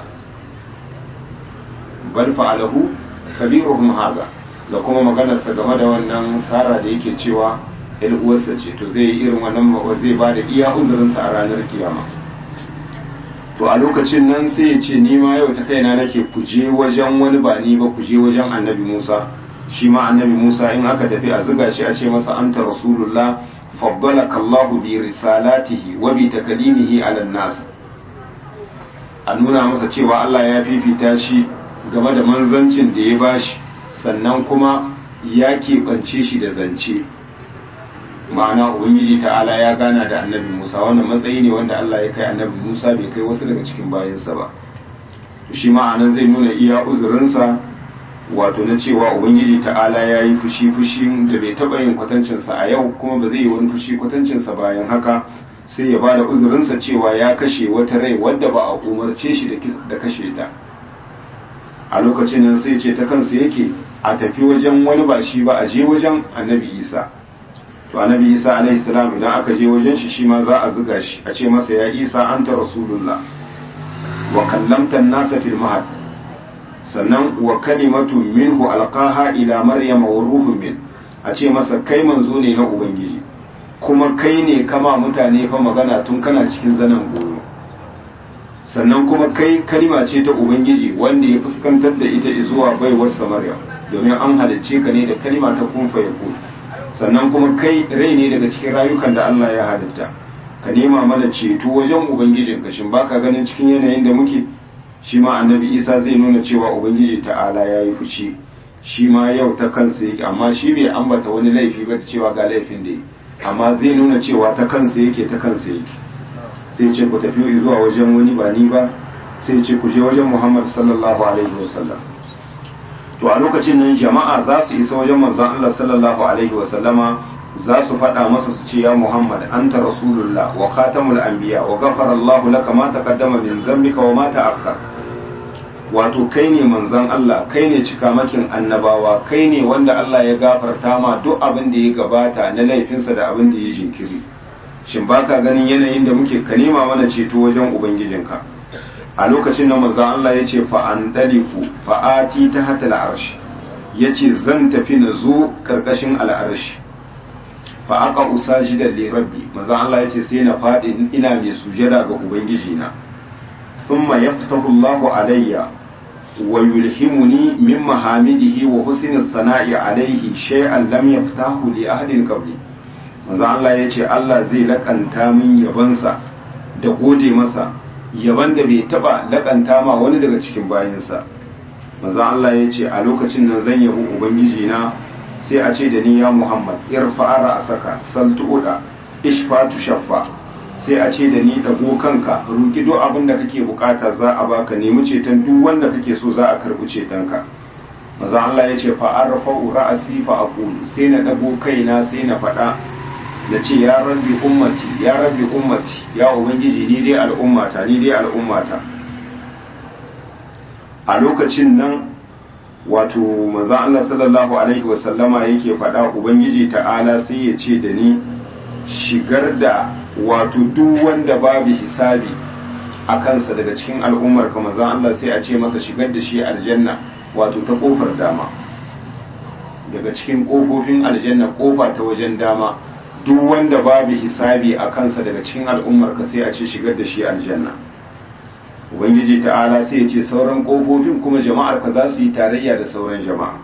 bal fa'alahu kabiruhum hadha da kuma maganarsa game da wannan sara da yake cewa yan uwarsa ce to zai yi irin wannan zai ba da iya uzurinsa a ranar kiyama to a lokacin nan sai ya ce ni ma yau ta kaina nake ku je wajen wani ba ni ba ku je wajen annabi Musa shi ma annabi Musa in aka tafi a zuga shi a ce masa anta rasulullah faddalaka Allah bi risalatihi wa bi takalimihi ala nas a nuna masa cewa Allah ya fifita shi game da manzancin da ya bashi sannan kuma ya keɓance shi da zance ma'ana ubangiji ta'ala ya gana da annabi musa wannan matsayi ne wanda allah ya kai annabi musa bai kai wasu daga cikin bayansa ba shi ma'anan zai nuna iya uzurinsa wato na cewa ubangiji ta'ala ya yi fushi fushi da bai taɓa yin kwatancinsa a yau kuma ba zai yi wani fushi kwatancinsa bayan haka sai ya bada uzurinsa cewa ya kashe wata rai wadda ba a umarce shi da kashe ta a lokacin nan sai ce ta kansa yake a tafi wajen wani ba shi ba a je wajen annabi isa to annabi isa alaihi salam idan aka je wajen shi shi ma za a zuga shi a ce masa ya isa anta rasulullah wa kallamta nasa fil mahad sannan wa kalimatu minhu alqaha ila maryam wa ruhun min a ce masa kai manzo ne na ubangiji kuma kai ne kama mutane fa magana tun kana cikin zanen goyo sannan kuma kai kalima ce ta ubangiji wanda ya fuskantar da ita zuwa baiwar maryam domin an halicce ka ne da kalima ta kun fa yakun sannan kuma kai rai ne daga cikin rayukan da Allah ya halitta ka nema mana ceto wajen ubangijin ka shin baka ganin cikin yanayin da muke shi ma annabi isa zai nuna cewa ubangiji ta'ala ya yi fushi shi ma yau ta kansa yake amma shi bai ambata wani laifi ba ta cewa ga laifin da yi amma zai nuna cewa ta kansa yake ta kansa yake sai ce ku tafi zuwa wajen wani ba ni ba sai ce ku je wajen muhammad sallallahu alaihi wasallam to a lokacin nan jama'a za su isa wajen manzon Allah sallallahu alaihi wasallama za su faɗa masa su ce ya Muhammad anta rasulullah wa khatamul anbiya wa ghafara Allah laka ma taqaddama min dhanbika wa ma ta'akhkhar wato kai ne manzon Allah kai ne cikamakin annabawa kai ne wanda Allah ya gafarta ma duk abin da ya gabata na laifinsa da abin da ya jinkiri shin baka ganin yanayin da muke ka nema mana ceto wajen ubangijinka a lokacin da manzon Allah ya ce fa an daliku fa ati ta hata al'arshi ya ce zan tafi na zo karkashin al'arshi fa aka usajidan li rabbi manzon Allah ya ce sai na faɗi ina mai sujada ga ubangijina thumma yaftahu Allahu alayya wa yulhimuni min mahamidihi wa husni sana'i alayhi shay'an lam yaftahu li ahadin qabli manzon Allah ya ce Allah zai lakanta min yabansa da gode masa yaban da bai taba lakanta ma wani daga cikin bayinsa maza Allah ya ce a lokacin nan zan yabi ubangiji na sai a ce da ni ya Muhammad irfa ra'saka saltuda ishfatu shaffa sai a ce da ni dago kanka roki duk abin da kake bukata za a baka nemi ceton duk wanda kake so za a karbi cetonka maza Allah ya ce fa arfa'u ra'si fa aqulu sai na dago kaina sai na faɗa da ce ya rabbi ummati ya rabbi ummati ya ubangiji ni dai al'ummata ni dai al'ummata a lokacin nan wato manzon Allah sallallahu alaihi wasallama yake faɗa ubangiji ta'ala sai ya ce da ni shigar da wato duk wanda babu hisabi a kansa daga cikin al'ummar ka manzon Allah sai a ce masa shigar da shi aljanna wato ta kofar dama daga cikin kofofin aljanna kofa ta wajen dama duk wanda babu hisabi a kansa daga cikin al'ummar ka sai a ce shigar da shi aljanna ubangiji ta'ala sai ya ce sauran kofofin kuma jama'ar ka za su yi tarayya da sauran jama'a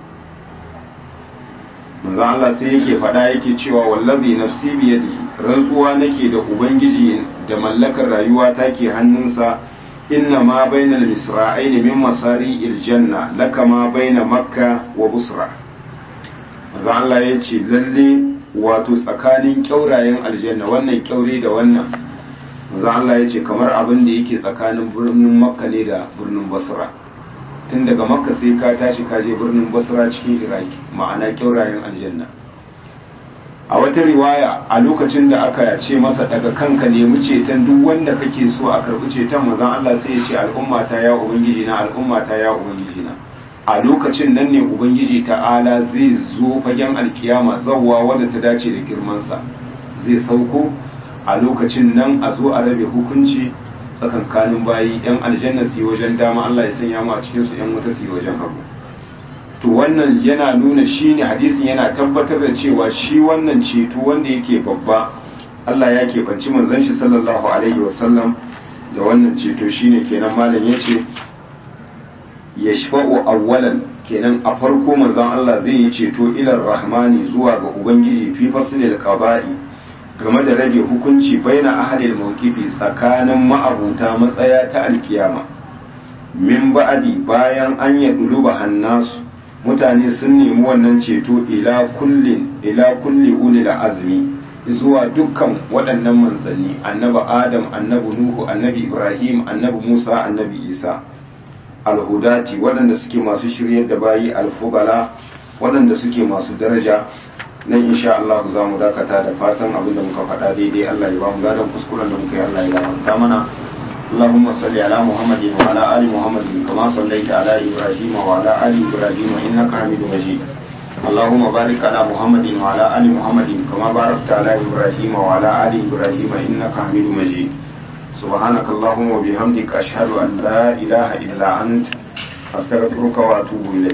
manzo Allah sai yake faɗa yake cewa wallazi nafsi biyadihi rantsuwa nake da ubangiji da mallakar rayuwa take hannunsa inna ma bainal misra'aini min masari'il janna laka ma baina makka wa busra manzo Allah ya ce lalle wato tsakanin kyaurayen aljanna wannan kyaure da wannan manzo Allah ya ce kamar abin da yake tsakanin birnin makka ne da birnin basra tun daga makka sai ka tashi ka je birnin basra cikin iraki ma'ana kyaurayen aljanna a wata riwaya a lokacin da aka ce masa daga kanka nemi ceton duk wanda kake so a karbi ceton manzon Allah sai ya ce al'umma ta ya ubangiji na al'umma ta ya ubangiji na a lokacin nan ne ubangiji ta'ala zai zo fagen alkiyama zawwa wadda ta dace da girmansa zai sauko a lokacin nan a zo a rabe hukunci tsakankanin bayi yan aljanna su yi wajen dama Allah ya sanya mu a cikin su yan wuta su yi wajen hagu to wannan yana nuna shi ne hadisin yana tabbatar da cewa shi wannan ceto wanda yake babba Allah ya keɓanci manzon shi sallallahu alaihi wasallam da wannan ceto shine kenan malam yace yashfa'u awwalan kenan a farko manzon Allah zai yi ceto ilar rahmani zuwa ga ubangiji fi faslil qada'i game da rage hukunci baina ahlil mawqifi tsakanin ma'abuta matsaya ta alkiyama min ba'adi bayan an ya duluba hannasu mutane sun nemi wannan ceto ila kullin ila kulli ulil azmi zuwa dukkan waɗannan manzanni annabi adam annabi nuhu annabi ibrahim annabi musa annabi isa alhudati waɗanda suke masu shiryar da bayi alfugala waɗanda suke masu daraja nan insha Allah za mu dakata da fatan abin da muka faɗa daidai Allah ya ba mu gadon kuskuren da muka yi Allah ya gafarta mana اللهم صل على محمد وعلى آل محمد كما صليت على إبراهيم وعلى آل إبراهيم إنك حميد مجيد اللهم بارك على محمد وعلى آل محمد كما باركت على إبراهيم وعلى آل إبراهيم إنك حميد مجيد سبحانك اللهم وبحمدك أشهد أن لا إله إلا أنت أستغفرك وأتوب إليك